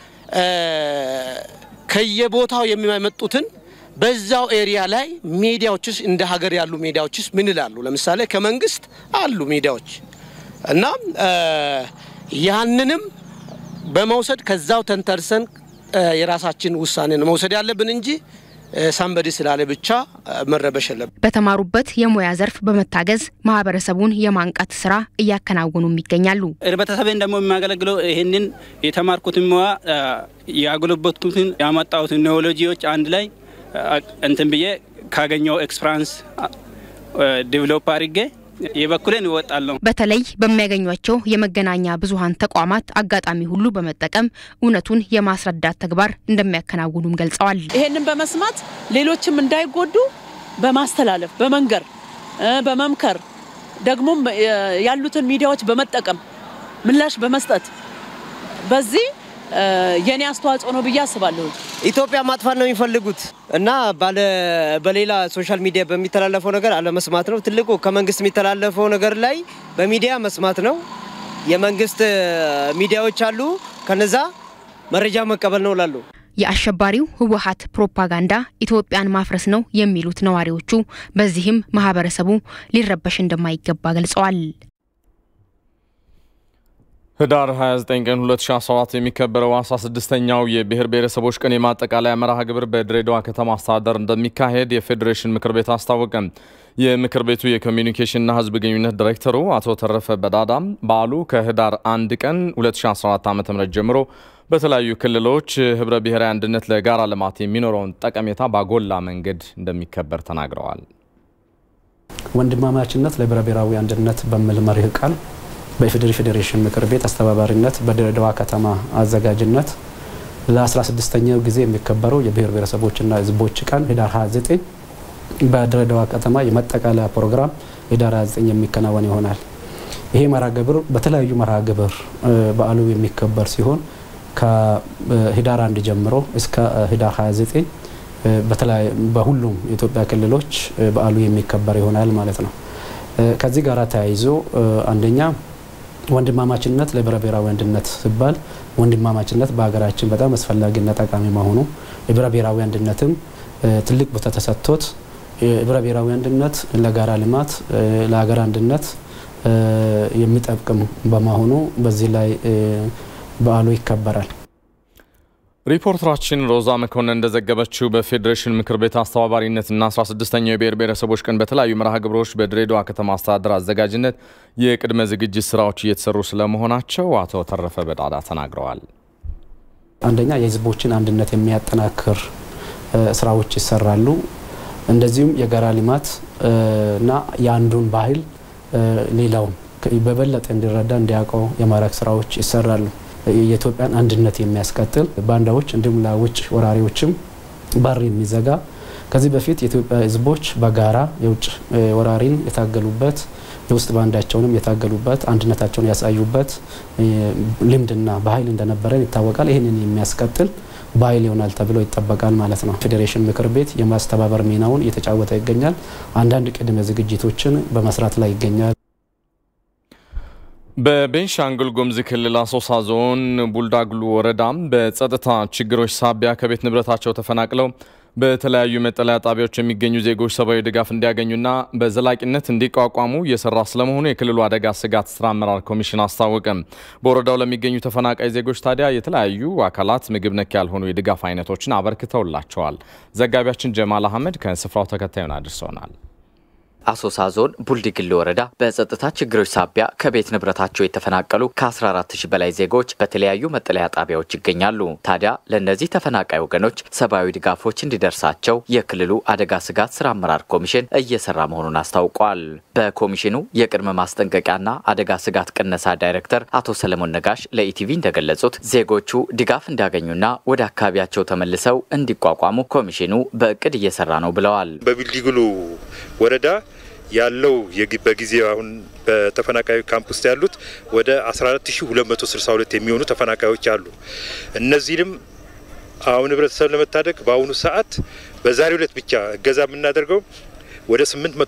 ከየቦታው የሚመጡትን በዛው ኤሪያ ላይ ሚዲያዎችስ እንደ ሀገር ያሉ ሚዲያዎችስ ምን ይላሉ? ለምሳሌ ከመንግስት አሉ ሚዲያዎች እና ያንንም በመውሰድ ከዛው ተንተርሰን የራሳችን ውሳኔ ነው መውሰድ ያለብን እንጂ ሳንበዲ ስላለ ብቻ መረበሽ የለብን። በተማሩበት የሙያ ዘርፍ በመታገዝ ማህበረሰቡን የማንቃት ስራ እያከናወኑም ይገኛሉ። ህብረተሰብን ደግሞ የሚያገለግለው ይህንን የተማርኩትን ሙያ ያጎለበትኩትን ያመጣሁትን ቴክኖሎጂዎች አንድ ላይ እንትን ብዬ ካገኘው ኤክስፐራንስ ዲቨሎፕ አድርጌ የበኩሌን እወጣለሁ። በተለይ በሚያገኟቸው የመገናኛ ብዙኃን ተቋማት አጋጣሚ ሁሉ በመጠቀም እውነቱን የማስረዳት ተግባር እንደሚያከናውኑም ገልጸዋል። ይሄንን በመስማት ሌሎችም እንዳይጎዱ በማስተላለፍ በመንገር በመምከር ደግሞም ያሉትን ሚዲያዎች በመጠቀም ምላሽ በመስጠት በዚህ የኔ አስተዋጽኦ ነው ብዬ አስባለሁ። ኢትዮጵያ ማጥፋት ነው የሚፈልጉት እና በሌላ ሶሻል ሚዲያ በሚተላለፈው ነገር አለመስማት ነው ትልቁ። ከመንግስት የሚተላለፈው ነገር ላይ በሚዲያ መስማት ነው። የመንግስት ሚዲያዎች አሉ፣ ከነዛ መረጃ መቀበል ነው ላሉ የአሸባሪው ህወሀት ፕሮፓጋንዳ ኢትዮጵያን ማፍረስ ነው የሚሉት ነዋሪዎቹ፣ በዚህም ማህበረሰቡ ሊረበሽ እንደማይገባ ገልጸዋል። ህዳር 29 ቀን 2017 የሚከበረው 16ኛው የብሔር ብሔረሰቦች ቀን የማጠቃለያ መርሃ ግብር በድሬዳዋ ከተማ አስተዳደር እንደሚካሄድ የፌዴሬሽን ምክር ቤት አስታወቀ። የምክር ቤቱ የኮሚኒኬሽንና ህዝብ ግንኙነት ዳይሬክተሩ አቶ ተረፈ በዳዳም በዓሉ ከህዳር 1 ቀን 2014 ዓ ም ጀምሮ በተለያዩ ክልሎች ህብረ ብሔራዊ አንድነት ለጋራ ልማት የሚኖረውን ጠቀሜታ ባጎላ መንገድ እንደሚከበር ተናግረዋል። ወንድማማችነት ለህብረ ብሔራዊ አንድነት በሚል መርህ ቃል በኢፌዴሪ ፌዴሬሽን ምክር ቤት አስተባባሪነት በድሬዳዋ ከተማ አዘጋጅነት ለ16ኛው ጊዜ የሚከበረው የብሔር ብሔረሰቦችና ህዝቦች ቀን ህዳር 29 በድሬዳዋ ከተማ የመጠቃለያ ፕሮግራም ህዳር 29 የሚከናወን ይሆናል። ይሄ መርሃ ግብር በተለያዩ መርሃ ግብር በዓሉ የሚከበር ሲሆን ከህዳር አንድ ጀምሮ እስከ ህዳር 29 በሁሉም የኢትዮጵያ ክልሎች በዓሉ የሚከበር ይሆናል ማለት ነው። ከዚህ ጋር ተያይዞ አንደኛ ወንድማማችነት ለህብረ ብሔራዊ አንድነት ሲባል ወንድማማችነት በሀገራችን በጣም አስፈላጊና ጠቃሚ መሆኑ ህብረ ብሔራዊ አንድነትም ትልቅ ቦታ ተሰጥቶት ህብረ ብሔራዊ አንድነት ለጋራ ልማት ለሀገር አንድነት የሚጠቅም በመሆኑ በዚህ ላይ በዓሉ ይከበራል። ሪፖርተራችን ሮዛ መኮንን እንደዘገበችው በፌዴሬሽን ምክር ቤት አስተባባሪነትና 16ኛው የብሔር ብሔረሰቦች ቀን በተለያዩ መርሃ ግብሮች በድሬዳዋ ከተማ አስተዳደር አዘጋጅነት የቅድመ ዝግጅት ስራዎች እየተሰሩ ስለመሆናቸው አቶ ተረፈ በዳዳ ተናግረዋል። አንደኛ የህዝቦችን አንድነት የሚያጠናክር ስራዎች ይሰራሉ። እንደዚሁም የጋራ ልማት እና የአንዱን ባህል ሌላውን በበለጠ እንዲረዳ እንዲያውቀው የማድረግ ስራዎች ይሰራሉ። የኢትዮጵያን አንድነት የሚያስቀጥል ባንዳዎች እንዲሁም ለውጭ ወራሪዎችም በር የሚዘጋ ከዚህ በፊት የኢትዮጵያ ህዝቦች በጋራ የውጭ ወራሪን የታገሉበት የውስጥ ባንዳቸውንም የታገሉበት አንድነታቸውን ያሳዩበት ልምድና ባህል እንደነበረን ይታወቃል። ይህንን የሚያስቀጥል ባህል ይሆናል ተብሎ ይጠበቃል ማለት ነው። ፌዴሬሽን ምክር ቤት የማስተባበር ሚናውን እየተጫወተ ይገኛል። አንዳንድ ቅድመ ዝግጅቶችን በመስራት ላይ ይገኛል። በቤንሻንጉል ጉሙዝ ክልል አሶሳ ዞን ቡልዳግሉ ወረዳም በጸጥታ ችግሮች ሳቢያ ከቤት ንብረታቸው ተፈናቅለው በተለያዩ መጠለያ ጣቢያዎች የሚገኙ ዜጎች ሰብአዊ ድጋፍ እንዲያገኙና በዘላቂነት እንዲቋቋሙ እየሰራ ስለመሆኑ የክልሉ አደጋ ስጋት ስራ አመራር ኮሚሽን አስታወቀ። በወረዳው ለሚገኙ ተፈናቃይ ዜጎች ታዲያ የተለያዩ አካላት ምግብ ነክ ያልሆኑ የድጋፍ አይነቶችን አበርክተውላቸዋል። ዘጋቢያችን ጀማል አህመድ ከስፍራው ተከታዩን አድርሰውናል። አሶሳ ዞን ቡልዲግል ወረዳ በጸጥታ ችግሮች ሳቢያ ከቤት ንብረታቸው የተፈናቀሉ ከ14 ሺህ በላይ ዜጎች በተለያዩ መጠለያ ጣቢያዎች ይገኛሉ። ታዲያ ለእነዚህ ተፈናቃይ ወገኖች ሰብአዊ ድጋፎች እንዲደርሳቸው የክልሉ አደጋ ስጋት ስራ አመራር ኮሚሽን እየሰራ መሆኑን አስታውቋል። በኮሚሽኑ የቅድመ ማስጠንቀቂያና አደጋ ስጋት ቅነሳ ዳይሬክተር አቶ ሰለሞን ነጋሽ ለኢቲቪ እንደገለጹት ዜጎቹ ድጋፍ እንዲያገኙና ወደ አካባቢያቸው ተመልሰው እንዲቋቋሙ ኮሚሽኑ በእቅድ እየሰራ ነው ብለዋል። በቡልዲግሉ ወረዳ ያለው በጊዜ አሁን በተፈናቃይ ካምፕ ውስጥ ያሉት ወደ 14262 የሚሆኑ ተፈናቃዮች አሉ። እነዚህንም አሁን ህብረተሰብ ለመታደግ በአሁኑ ሰዓት በዛሬው ዕለት ብቻ እገዛ የምናደርገው ወደ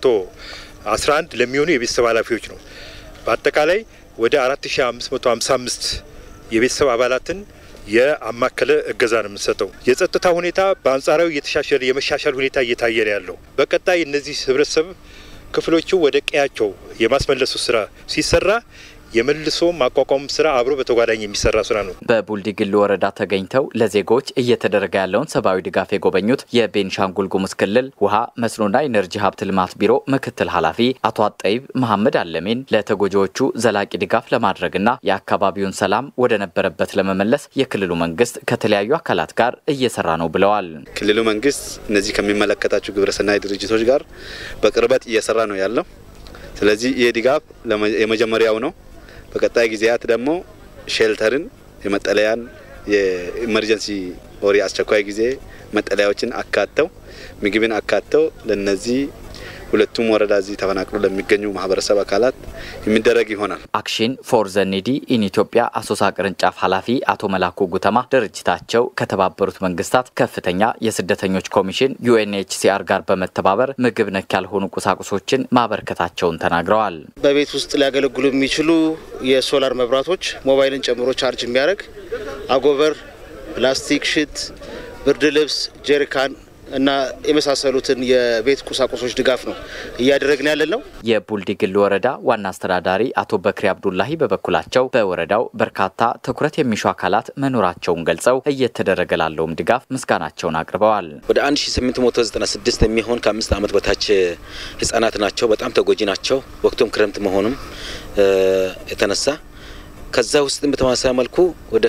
811 ለሚሆኑ የቤተሰብ ኃላፊዎች ነው። በአጠቃላይ ወደ 4555 የቤተሰብ አባላትን የአማከለ እገዛ ነው የምንሰጠው። የጸጥታ ሁኔታ በአንጻራዊ እየተሻሻለ የመሻሻል ሁኔታ እየታየ ነው ያለው። በቀጣይ እነዚህ ህብረተሰብ ክፍሎቹ ወደ ቀያቸው የማስመለሱ ስራ ሲሰራ የመልሶ ማቋቋም ስራ አብሮ በተጓዳኝ የሚሰራ ስራ ነው። በቡልዲግል ወረዳ ተገኝተው ለዜጎች እየተደረገ ያለውን ሰብአዊ ድጋፍ የጎበኙት የቤንሻንጉል ጉሙዝ ክልል ውሃ መስኖና ኢነርጂ ሀብት ልማት ቢሮ ምክትል ኃላፊ አቶ አጠይብ መሐመድ አለሜን ለተጎጂዎቹ ዘላቂ ድጋፍ ለማድረግና የአካባቢውን ሰላም ወደ ነበረበት ለመመለስ የክልሉ መንግስት ከተለያዩ አካላት ጋር እየሰራ ነው ብለዋል። ክልሉ መንግስት እነዚህ ከሚመለከታቸው ግብረሰናይ ድርጅቶች ጋር በቅርበት እየሰራ ነው ያለው። ስለዚህ ይህ ድጋፍ የመጀመሪያው ነው። በቀጣይ ጊዜያት ደግሞ ሼልተርን የመጠለያን የኢመርጀንሲ ኦሪ አስቸኳይ ጊዜ መጠለያዎችን አካተው ምግብን አካተው ለነዚህ ሁለቱም ወረዳ እዚህ ተፈናቅሎ ለሚገኙ ማህበረሰብ አካላት የሚደረግ ይሆናል። አክሽን ፎር ዘ ኒዲ ኢን ኢትዮጵያ አሶሳ ቅርንጫፍ ኃላፊ አቶ መላኩ ጉተማ ድርጅታቸው ከተባበሩት መንግስታት ከፍተኛ የስደተኞች ኮሚሽን ዩኤንኤችሲአር ጋር በመተባበር ምግብ ነክ ያልሆኑ ቁሳቁሶችን ማበርከታቸውን ተናግረዋል። በቤት ውስጥ ሊያገለግሉ የሚችሉ የሶላር መብራቶች ሞባይልን ጨምሮ ቻርጅ የሚያደርግ አጎበር፣ ፕላስቲክ ሽት፣ ብርድ ልብስ፣ ጀሪካን እና የመሳሰሉትን የቤት ቁሳቁሶች ድጋፍ ነው እያደረግን ያለን ነው። የቡልዲግል ወረዳ ዋና አስተዳዳሪ አቶ በክሪ አብዱላሂ በበኩላቸው በወረዳው በርካታ ትኩረት የሚሹ አካላት መኖራቸውን ገልጸው እየተደረገ ላለውም ድጋፍ ምስጋናቸውን አቅርበዋል። ወደ 1896 የሚሆን ከአምስት ዓመት በታች ህጻናት ናቸው። በጣም ተጎጂ ናቸው። ወቅቱም ክረምት መሆኑም የተነሳ ከዛ ውስጥም በተመሳሳይ መልኩ ወደ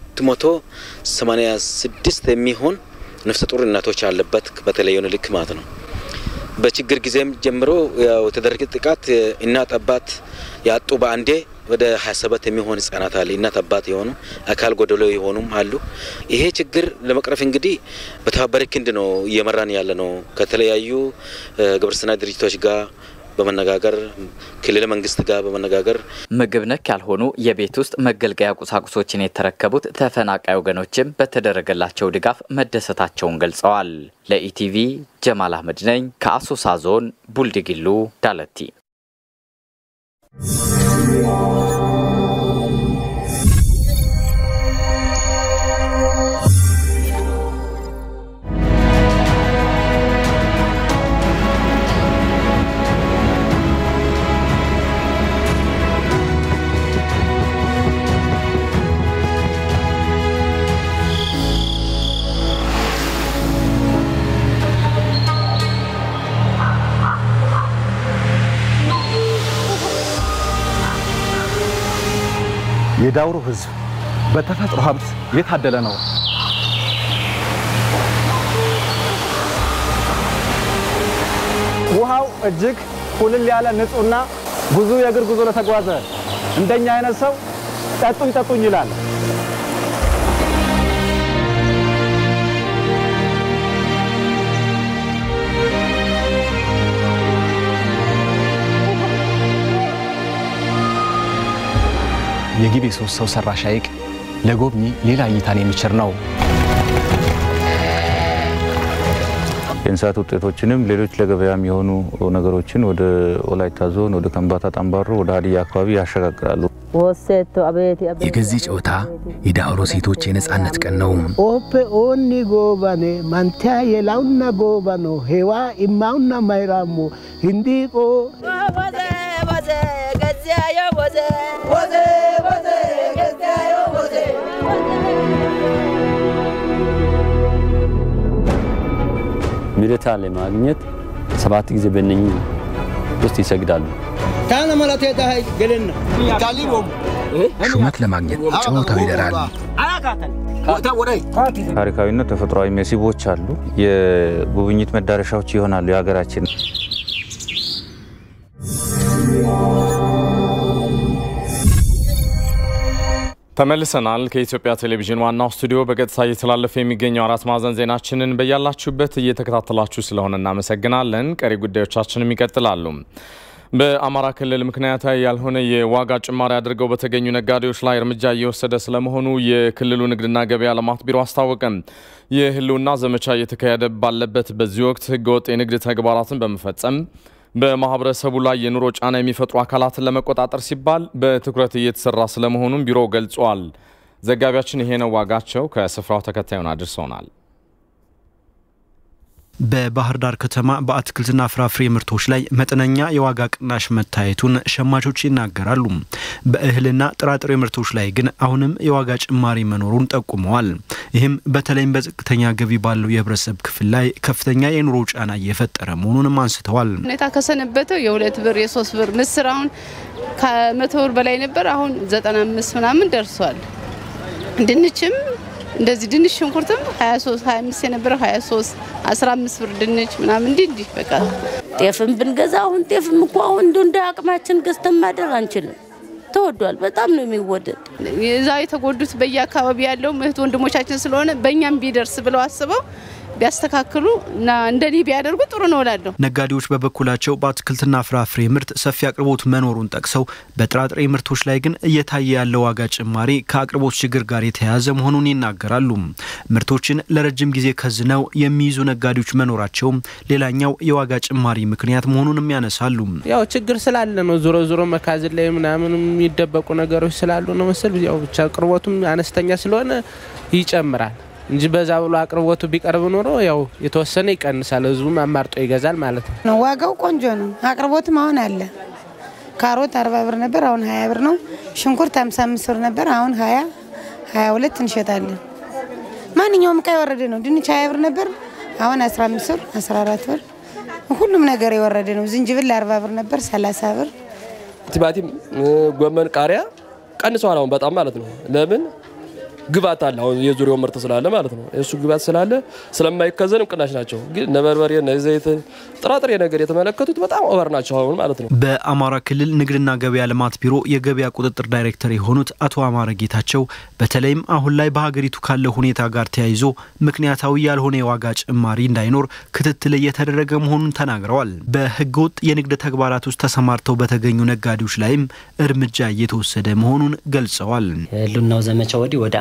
286 የሚሆን ነፍሰ ጡር እናቶች አለበት በተለየ ልክ ማለት ነው። በችግር ጊዜም ጀምሮ ያው የተደረገ ጥቃት እናት አባት ያጡ በአንዴ ወደ 27 የሚሆን ህጻናት አለ እናት አባት የሆኑ አካል ጎደሎ የሆኑም አሉ። ይሄ ችግር ለመቅረፍ እንግዲህ በተባበረ ክንድ ነው እየመራን ያለ ነው ከተለያዩ ግብረሰናይ ድርጅቶች ጋር በመነጋገር ክልል መንግስት ጋር በመነጋገር ምግብ ነክ ያልሆኑ የቤት ውስጥ መገልገያ ቁሳቁሶችን የተረከቡት ተፈናቃይ ወገኖችም በተደረገላቸው ድጋፍ መደሰታቸውን ገልጸዋል። ለኢቲቪ ጀማል አህመድ ነኝ ከአሶሳ ዞን ቡልድግሉ ዳለቲ። የዳውሮ ህዝብ በተፈጥሮ ሀብት የታደለ ነው። ውሃው እጅግ ኩልል ያለ ንጹህና ብዙ የእግር ጉዞ ለተጓዘ እንደኛ አይነት ሰው ጠጡኝ ጠጡኝ ይላል። የጊቤ ሶስት ሰው ሰራሽ ሐይቅ ለጎብኚ ሌላ እይታን የሚችር ነው። የእንስሳት ውጤቶችንም ሌሎች ለገበያ የሚሆኑ ነገሮችን ወደ ወላይታ ዞን፣ ወደ ከምባታ ጠምባሮ፣ ወደ ሀዲያ አካባቢ ያሸጋግራሉ። የገዚ ጨዋታ የዳውሮ ሴቶች የነጻነት ቀን ነው። ኦፔ ኦኒ ጎባኔ ማንቲያ የላውና ጎባኖ ሄዋ ኢማውና ማይራሞ hindiቆ ሚረታ ለማግኘት ሰባት ጊዜ በእነኚህ ውስጥ ይሰግዳሉ። ታነ መላቴ ዳይ ገለና ካሊቦም ሹመት ለማግኘት ጨዋታው ይደራል። ታሪካዊና ተፈጥሯዊ መስህቦች አሉ። የጉብኝት መዳረሻዎች ይሆናሉ የሀገራችን ተመልሰናል። ከኢትዮጵያ ቴሌቪዥን ዋናው ስቱዲዮ በቀጥታ እየተላለፈ የሚገኘው አራት ማዕዘን ዜናችንን በያላችሁበት እየተከታተላችሁ ስለሆነ እናመሰግናለን። ቀሪ ጉዳዮቻችንም ይቀጥላሉ። በአማራ ክልል ምክንያታዊ ያልሆነ የዋጋ ጭማሪ አድርገው በተገኙ ነጋዴዎች ላይ እርምጃ እየወሰደ ስለመሆኑ የክልሉ ንግድና ገበያ ልማት ቢሮ አስታወቀም። የህልውና ዘመቻ እየተካሄደ ባለበት በዚህ ወቅት ህገወጥ የንግድ ተግባራትን በመፈጸም በማህበረሰቡ ላይ የኑሮ ጫና የሚፈጥሩ አካላትን ለመቆጣጠር ሲባል በትኩረት እየተሰራ ስለመሆኑም ቢሮው ገልጿል። ዘጋቢያችን ይሄ ነው ዋጋቸው ከስፍራው ተከታዩን አድርሶናል። በባህር ዳር ከተማ በአትክልትና ፍራፍሬ ምርቶች ላይ መጠነኛ የዋጋ ቅናሽ መታየቱን ሸማቾች ይናገራሉ። በእህልና ጥራጥሬ ምርቶች ላይ ግን አሁንም የዋጋ ጭማሪ መኖሩን ጠቁመዋል። ይህም በተለይም በዝቅተኛ ገቢ ባለው የህብረተሰብ ክፍል ላይ ከፍተኛ የኑሮ ጫና እየፈጠረ መሆኑንም አንስተዋል። ሁኔታ ከሰነበተው የሁለት ብር የሶስት ብር ምስር አሁን ከመቶ ብር በላይ ነበር። አሁን ዘጠና አምስት ምናምን ደርሷል። ድንችም እንደዚህ ድንች ሽንኩርትም 23 25 የነበረው 23 15 ብር ድንች ምናምን እንዲህ እንዲህ በቃ ጤፍም ብንገዛ አሁን ጤፍም እኮ አሁን እንደ እንደ አቅማችን ገዝተን ማደር አንችልም። ተወዷል። በጣም ነው የሚወደድ። እዛ የተጎዱት በየአካባቢ ያለው እህት ወንድሞቻችን ስለሆነ በእኛም ቢደርስ ብለው አስበው ቢያስተካክሉ እና እንደኔ ቢያደርጉ ጥሩ ነው እላለሁ። ነጋዴዎች በበኩላቸው በአትክልትና ፍራፍሬ ምርት ሰፊ አቅርቦት መኖሩን ጠቅሰው በጥራጥሬ ምርቶች ላይ ግን እየታየ ያለው ዋጋ ጭማሪ ከአቅርቦት ችግር ጋር የተያያዘ መሆኑን ይናገራሉ። ምርቶችን ለረጅም ጊዜ ከዝነው የሚይዙ ነጋዴዎች መኖራቸውም ሌላኛው የዋጋ ጭማሪ ምክንያት መሆኑንም ያነሳሉ። ያው ችግር ስላለ ነው። ዞሮ ዞሮ መካዝን ላይ ምናምን የሚደበቁ ነገሮች ስላሉ ነው መሰል። ያው ብቻ አቅርቦቱም አነስተኛ ስለሆነ ይጨምራል። እንጂ በዛ ብሎ አቅርቦቱ ቢቀርብ ኖሮ ያው የተወሰነ ይቀንሳል፣ ህዝቡም አማርጦ ይገዛል ማለት ነው። ነው ዋጋው ቆንጆ ነው። አቅርቦትም አሁን አለ። ካሮት አርባ ብር ነበር፣ አሁን ሀያ ብር ነው። ሽንኩርት ሃምሳ አምስት ብር ነበር፣ አሁን ሀያ ሀያ ሁለት እንሸጣለን። ማንኛውም እቃ የወረደ ነው። ድንች ሀያ ብር ነበር፣ አሁን አስራ አምስት ብር አስራ አራት ብር ሁሉም ነገር የወረደ ነው። ዝንጅብል አርባ ብር ነበር፣ ሰላሳ ብር ቲማቲም፣ ጎመን፣ ቃሪያ ቀንሰዋል አሁን በጣም ማለት ነው። ለምን ግባት አለ አሁን የዙሪያው ምርት ስላለ ማለት ነው። እሱ ግባት ስላለ ስለማይከዘንም ቅናሽ ናቸው። ግን እነ በርበሬ፣ እነ ዘይት፣ ጥራጥሬ ነገር የተመለከቱት በጣም ኦቨር ናቸው አሁን ማለት ነው። በአማራ ክልል ንግድና ገበያ ልማት ቢሮ የገበያ ቁጥጥር ዳይሬክተር የሆኑት አቶ አማረ ጌታቸው በተለይም አሁን ላይ በሀገሪቱ ካለው ሁኔታ ጋር ተያይዞ ምክንያታዊ ያልሆነ የዋጋ ጭማሪ እንዳይኖር ክትትል እየተደረገ መሆኑን ተናግረዋል። በህገወጥ የንግድ ተግባራት ውስጥ ተሰማርተው በተገኙ ነጋዴዎች ላይም እርምጃ እየተወሰደ መሆኑን ገልጸዋል። የህልውናው ዘመቻ ወዲህ ወደ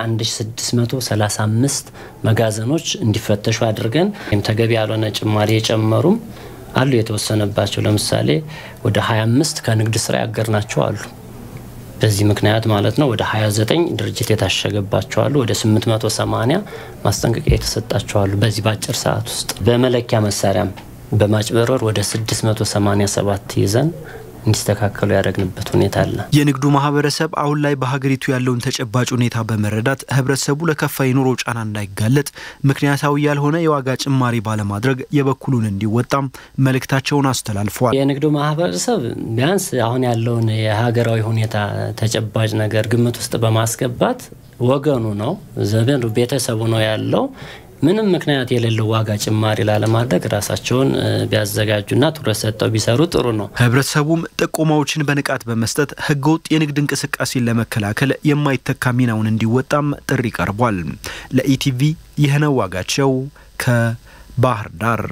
1635 መጋዘኖች እንዲፈተሹ አድርገን ወይም ተገቢ ያልሆነ ጭማሪ የጨመሩም አሉ የተወሰነባቸው። ለምሳሌ ወደ 25 ከንግድ ስራ ያገርናቸው አሉ። በዚህ ምክንያት ማለት ነው ወደ 29 ድርጅት የታሸገባቸው አሉ። ወደ 880 ማስጠንቀቂያ የተሰጣቸው አሉ። በዚህ በአጭር ሰዓት ውስጥ በመለኪያ መሳሪያም በማጭበርበር ወደ 687 ይዘን እንዲስተካከሉ ያደረግንበት ሁኔታ አለ። የንግዱ ማህበረሰብ አሁን ላይ በሀገሪቱ ያለውን ተጨባጭ ሁኔታ በመረዳት ህብረተሰቡ ለከፋ የኑሮ ጫና እንዳይጋለጥ ምክንያታዊ ያልሆነ የዋጋ ጭማሪ ባለማድረግ የበኩሉን እንዲወጣም መልእክታቸውን አስተላልፈዋል። የንግዱ ማህበረሰብ ቢያንስ አሁን ያለውን የሀገራዊ ሁኔታ ተጨባጭ ነገር ግምት ውስጥ በማስገባት ወገኑ ነው ዘመኑ ቤተሰቡ ነው ያለው ምንም ምክንያት የሌለው ዋጋ ጭማሪ ላለማድረግ ራሳቸውን ቢያዘጋጁና ትኩረት ሰጠው ቢሰሩ ጥሩ ነው። ህብረተሰቡም ጥቆማዎችን በንቃት በመስጠት ህገወጥ የንግድ እንቅስቃሴን ለመከላከል የማይተካ ሚናውን እንዲወጣም ጥሪ ቀርቧል። ለኢቲቪ ይህነው ዋጋቸው ከባህር ዳር።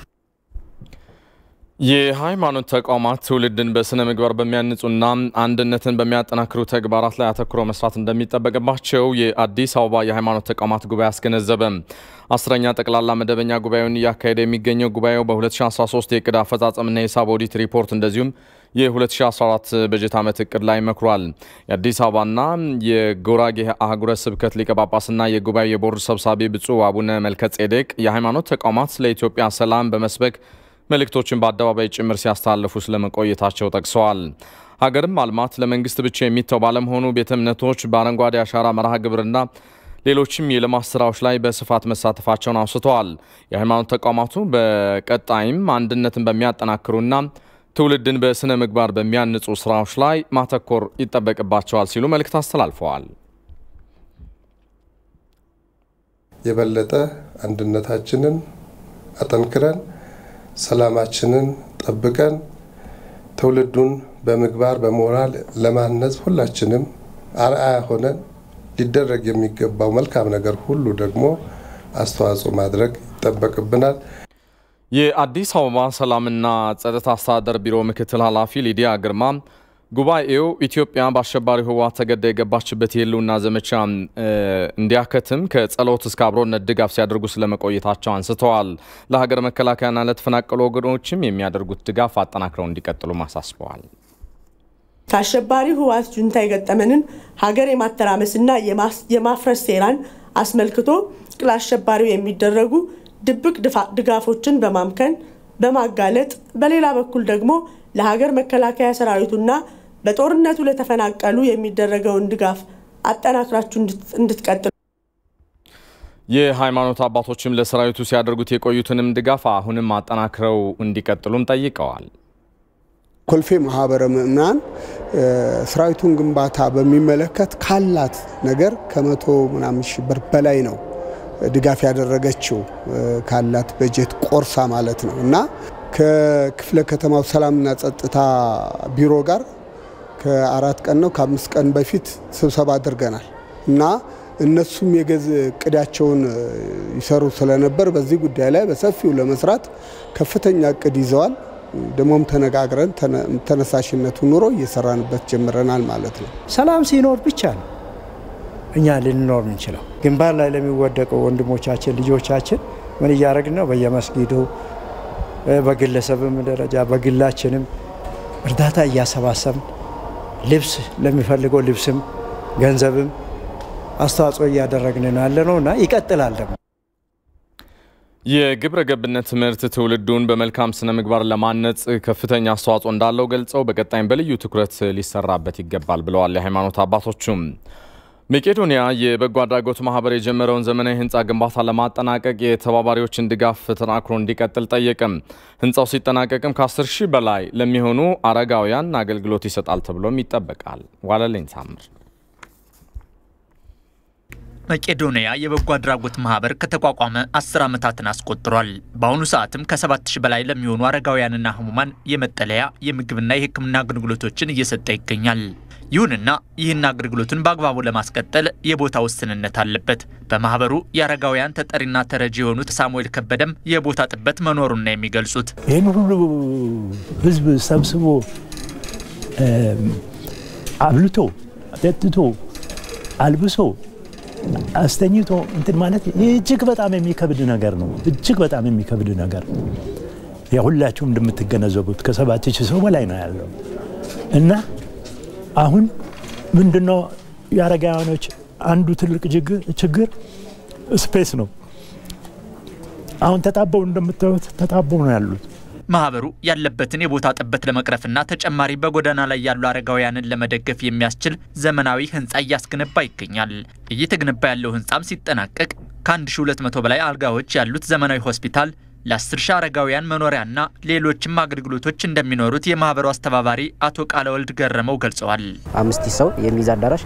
የሃይማኖት ተቋማት ትውልድን በስነ ምግባር በሚያንጹና አንድነትን በሚያጠናክሩ ተግባራት ላይ አተኩረው መስራት እንደሚጠበቅባቸው የአዲስ አበባ የሃይማኖት ተቋማት ጉባኤ አስገነዘበ። አስረኛ ጠቅላላ መደበኛ ጉባኤውን እያካሄደ የሚገኘው ጉባኤው በ2013 የእቅድ አፈጻጸምና የሂሳብ ኦዲት ሪፖርት እንደዚሁም የ2014 በጀት ዓመት እቅድ ላይ መክሯል። የአዲስ አበባና የጉራጌ አህጉረ ስብከት ሊቀ ጳጳስና የጉባኤው የቦርድ ሰብሳቢ ብፁዕ አቡነ መልከጼዴቅ የሃይማኖት ተቋማት ለኢትዮጵያ ሰላም በመስበክ መልእክቶችን በአደባባይ ጭምር ሲያስተላልፉ ስለመቆየታቸው ጠቅሰዋል። ሀገርም ማልማት ለመንግስት ብቻ የሚተው ባለመሆኑ ቤተ እምነቶች በአረንጓዴ አሻራ መርሃ ግብርና ሌሎችም የልማት ስራዎች ላይ በስፋት መሳተፋቸውን አውስተዋል። የሃይማኖት ተቋማቱ በቀጣይም አንድነትን በሚያጠናክሩና ትውልድን በስነ ምግባር በሚያንጹ ስራዎች ላይ ማተኮር ይጠበቅባቸዋል ሲሉ መልእክት አስተላልፈዋል። የበለጠ አንድነታችንን አጠንክረን ሰላማችንን ጠብቀን ትውልዱን በምግባር በሞራል ለማነጽ ሁላችንም አርአያ ሆነን ሊደረግ የሚገባው መልካም ነገር ሁሉ ደግሞ አስተዋጽኦ ማድረግ ይጠበቅብናል። የአዲስ አበባ ሰላምና ጸጥታ አስተዳደር ቢሮ ምክትል ኃላፊ ሊዲያ ግርማ ጉባኤው ኢትዮጵያ በአሸባሪ ህወሓት ተገዳ የገባችበት የህልውና ዘመቻ እንዲያከትም ከጸሎት እስከ አብሮነት ድጋፍ ሲያደርጉ ስለመቆየታቸው አንስተዋል። ለሀገር መከላከያና ለተፈናቀሉ ወገኖችም የሚያደርጉት ድጋፍ አጠናክረው እንዲቀጥሉም አሳስበዋል። ከአሸባሪ ህወሓት ጁንታ የገጠመንን ሀገር የማተራመስና የማፍረስ ሴራን አስመልክቶ ለአሸባሪው የሚደረጉ ድብቅ ድጋፎችን በማምከን በማጋለጥ በሌላ በኩል ደግሞ ለሀገር መከላከያ ሰራዊቱና በጦርነቱ ለተፈናቀሉ የሚደረገውን ድጋፍ አጠናክራችሁ እንድትቀጥሉ የሃይማኖት አባቶችም ለሰራዊቱ ሲያደርጉት የቆዩትንም ድጋፍ አሁንም አጠናክረው እንዲቀጥሉም ጠይቀዋል። ኮልፌ ማህበረ ምእምናን ሰራዊቱን ግንባታ በሚመለከት ካላት ነገር ከመቶ ምናምን ሺህ ብር በላይ ነው ድጋፍ ያደረገችው ካላት በጀት ቆርሳ ማለት ነው እና ከክፍለ ከተማው ሰላምና ጸጥታ ቢሮ ጋር ከአራት ቀን ነው ከአምስት ቀን በፊት ስብሰባ አድርገናል እና እነሱም የገዝ እቅዳቸውን ይሰሩ ስለነበር በዚህ ጉዳይ ላይ በሰፊው ለመስራት ከፍተኛ እቅድ ይዘዋል። ደግሞም ተነጋግረን ተነሳሽነቱ ኑሮ እየሰራንበት ጀምረናል ማለት ነው። ሰላም ሲኖር ብቻ ነው እኛ ልንኖር ምንችለው። ግንባር ላይ ለሚወደቁ ወንድሞቻችን ልጆቻችን ምን እያደረግን ነው? በየመስጊዱ በግለሰብም ደረጃ በግላችንም እርዳታ እያሰባሰብን ልብስ ለሚፈልገው ልብስም ገንዘብም አስተዋጽኦ እያደረግን ነው ያለ ነው እና ይቀጥላል ደግሞ የግብረ ገብነት ትምህርት ትውልዱን በመልካም ስነ ምግባር ለማነጽ ከፍተኛ አስተዋጽኦ እንዳለው ገልጸው በቀጣይም በልዩ ትኩረት ሊሰራበት ይገባል ብለዋል የሃይማኖት አባቶቹም። መቄዶንያ የበጎ አድራጎት ማህበር የጀመረውን ዘመናዊ ህንፃ ግንባታ ለማጠናቀቅ የተባባሪዎችን ድጋፍ ተጠናክሮ እንዲቀጥል ጠየቅም። ህንፃው ሲጠናቀቅም ከ10 ሺህ በላይ ለሚሆኑ አረጋውያን አገልግሎት ይሰጣል ተብሎም ይጠበቃል። ዋለልኝ ታምር መቄዶንያ የበጎ አድራጎት ማህበር ከተቋቋመ አስር ዓመታትን አስቆጥሯል። በአሁኑ ሰዓትም ከሰባት ሺህ በላይ ለሚሆኑ አረጋውያንና ህሙማን የመጠለያ የምግብና የሕክምና አገልግሎቶችን እየሰጠ ይገኛል። ይሁንና ይህን አገልግሎቱን በአግባቡ ለማስቀጠል የቦታ ውስንነት አለበት። በማህበሩ የአረጋውያን ተጠሪና ተረጂ የሆኑት ሳሙኤል ከበደም የቦታ ጥበት መኖሩን ነው የሚገልጹት። ይህን ሁሉ ህዝብ ሰብስቦ አብልቶ አጠጥቶ አልብሶ አስተኝቶ እንትን ማለት እጅግ በጣም የሚከብድ ነገር ነው። እጅግ በጣም የሚከብድ ነገር ሁላችሁም እንደምትገነዘቡት ከሰባት ሺህ ሰው በላይ ነው ያለው እና አሁን ምንድነው የአረጋውያኖች አንዱ ትልቅ ችግር ስፔስ ነው። አሁን ተጣበው እንደምታዩት ተጣበው ነው ያሉት። ማህበሩ ያለበትን የቦታ ጥበት ለመቅረፍና ተጨማሪ በጎዳና ላይ ያሉ አረጋውያንን ለመደገፍ የሚያስችል ዘመናዊ ህንፃ እያስገነባ ይገኛል። እየተገነባ ያለው ህንፃም ሲጠናቀቅ ከ1200 በላይ አልጋዎች ያሉት ዘመናዊ ሆስፒታል ለ10 ሺህ አረጋውያን መኖሪያና ሌሎችም አገልግሎቶች እንደሚኖሩት የማህበሩ አስተባባሪ አቶ ቃለ ወልድ ገረመው ገልጸዋል። አምስት ሰው የሚይዝ አዳራሽ፣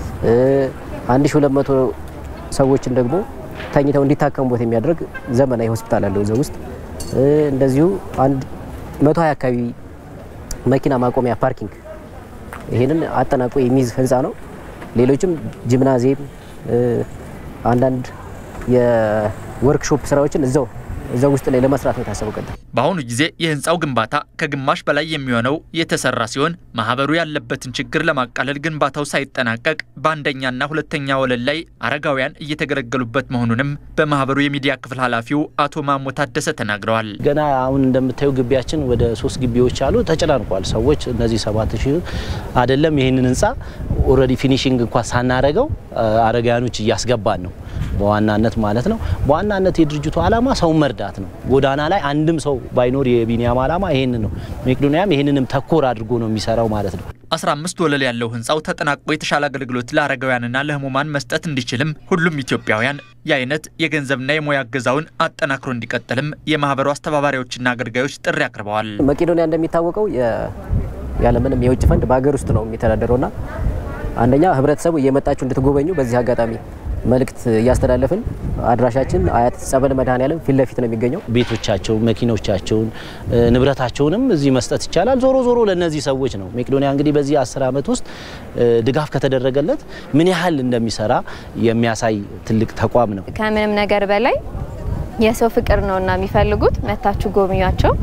1200 ሰዎችን ደግሞ ተኝተው እንዲታከሙበት የሚያደርግ ዘመናዊ ሆስፒታል አለው እዚያ ውስጥ እንደዚሁ አንድ መቶ ሀያ አካባቢ መኪና ማቆሚያ ፓርኪንግ ይሄንን አጠናቆ የሚይዝ ህንፃ ነው። ሌሎችም ጂምናዚየም፣ አንዳንድ የወርክሾፕ ስራዎችን እዛው እዛው ውስጥ ላይ ለመስራት ነው የታሰበው። ቀጥታ በአሁኑ ጊዜ የህንፃው ግንባታ ከግማሽ በላይ የሚሆነው የተሰራ ሲሆን ማህበሩ ያለበትን ችግር ለማቃለል ግንባታው ሳይጠናቀቅ በአንደኛና ሁለተኛ ወለል ላይ አረጋውያን እየተገለገሉበት መሆኑንም በማህበሩ የሚዲያ ክፍል ኃላፊው አቶ ማሞ ታደሰ ተናግረዋል። ገና አሁን እንደምታዩ ግቢያችን ወደ ሶስት ግቢዎች አሉ፣ ተጨናንቋል። ሰዎች እነዚህ ሰባት ሺህ አይደለም ይህንን ህንፃ ኦልሬዲ ፊኒሽንግ እንኳን ሳናረገው አረጋውያኖች እያስገባን ነው በዋናነት ማለት ነው። በዋናነት የድርጅቱ ዓላማ ሰውን መርዳት ነው። ጎዳና ላይ አንድም ሰው ባይኖር የቢኒያም ዓላማ ይሄንን ነው። መቄዶንያም ይሄንንም ተኮር አድርጎ ነው የሚሰራው ማለት ነው። 15 ወለል ያለው ህንፃው ተጠናቆ የተሻለ አገልግሎት ለአረጋውያንና ለህሙማን መስጠት እንዲችልም ሁሉም ኢትዮጵያውያን የአይነት የገንዘብና የሙያ እገዛውን አጠናክሮ እንዲቀጥልም የማህበሩ አስተባባሪዎችና አገልጋዮች ጥሪ አቅርበዋል። መቄዶንያ እንደሚታወቀው ያለምንም የውጭ ፈንድ በሀገር ውስጥ ነው የሚተዳደረውና አንደኛ ህብረተሰቡ እየመጣችሁ እንድትጎበኙ በዚህ አጋጣሚ መልእክት እያስተላለፍን አድራሻችን አያት ጸበል መድኃኔዓለም ፊት ለፊት ነው የሚገኘው። ቤቶቻቸውን፣ መኪኖቻቸውን፣ ንብረታቸውንም እዚህ መስጠት ይቻላል። ዞሮ ዞሮ ለእነዚህ ሰዎች ነው። መቄዶንያ እንግዲህ በዚህ አስር ዓመት ውስጥ ድጋፍ ከተደረገለት ምን ያህል እንደሚሰራ የሚያሳይ ትልቅ ተቋም ነው። ከምንም ነገር በላይ የሰው ፍቅር ነውና የሚፈልጉት መታችሁ ጎብኟቸው።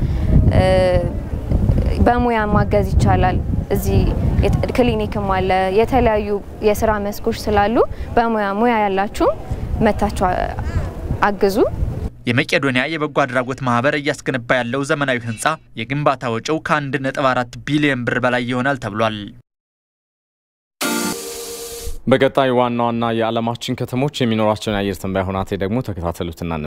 በሙያ ማገዝ ይቻላል። እዚህ ክሊኒክም አለ። የተለያዩ የስራ መስኮች ስላሉ በሙያ ሙያ ያላችሁ መታችሁ አግዙ። የመቄዶንያ የበጎ አድራጎት ማህበር እያስገነባ ያለው ዘመናዊ ህንፃ የግንባታ ወጪው ከ1.4 ቢሊዮን ብር በላይ ይሆናል ተብሏል። በቀጣይ ዋና ዋና የዓለማችን ከተሞች የሚኖራቸውን የአየር ትንበያ ሁናቴ ደግሞ ተከታተሉትና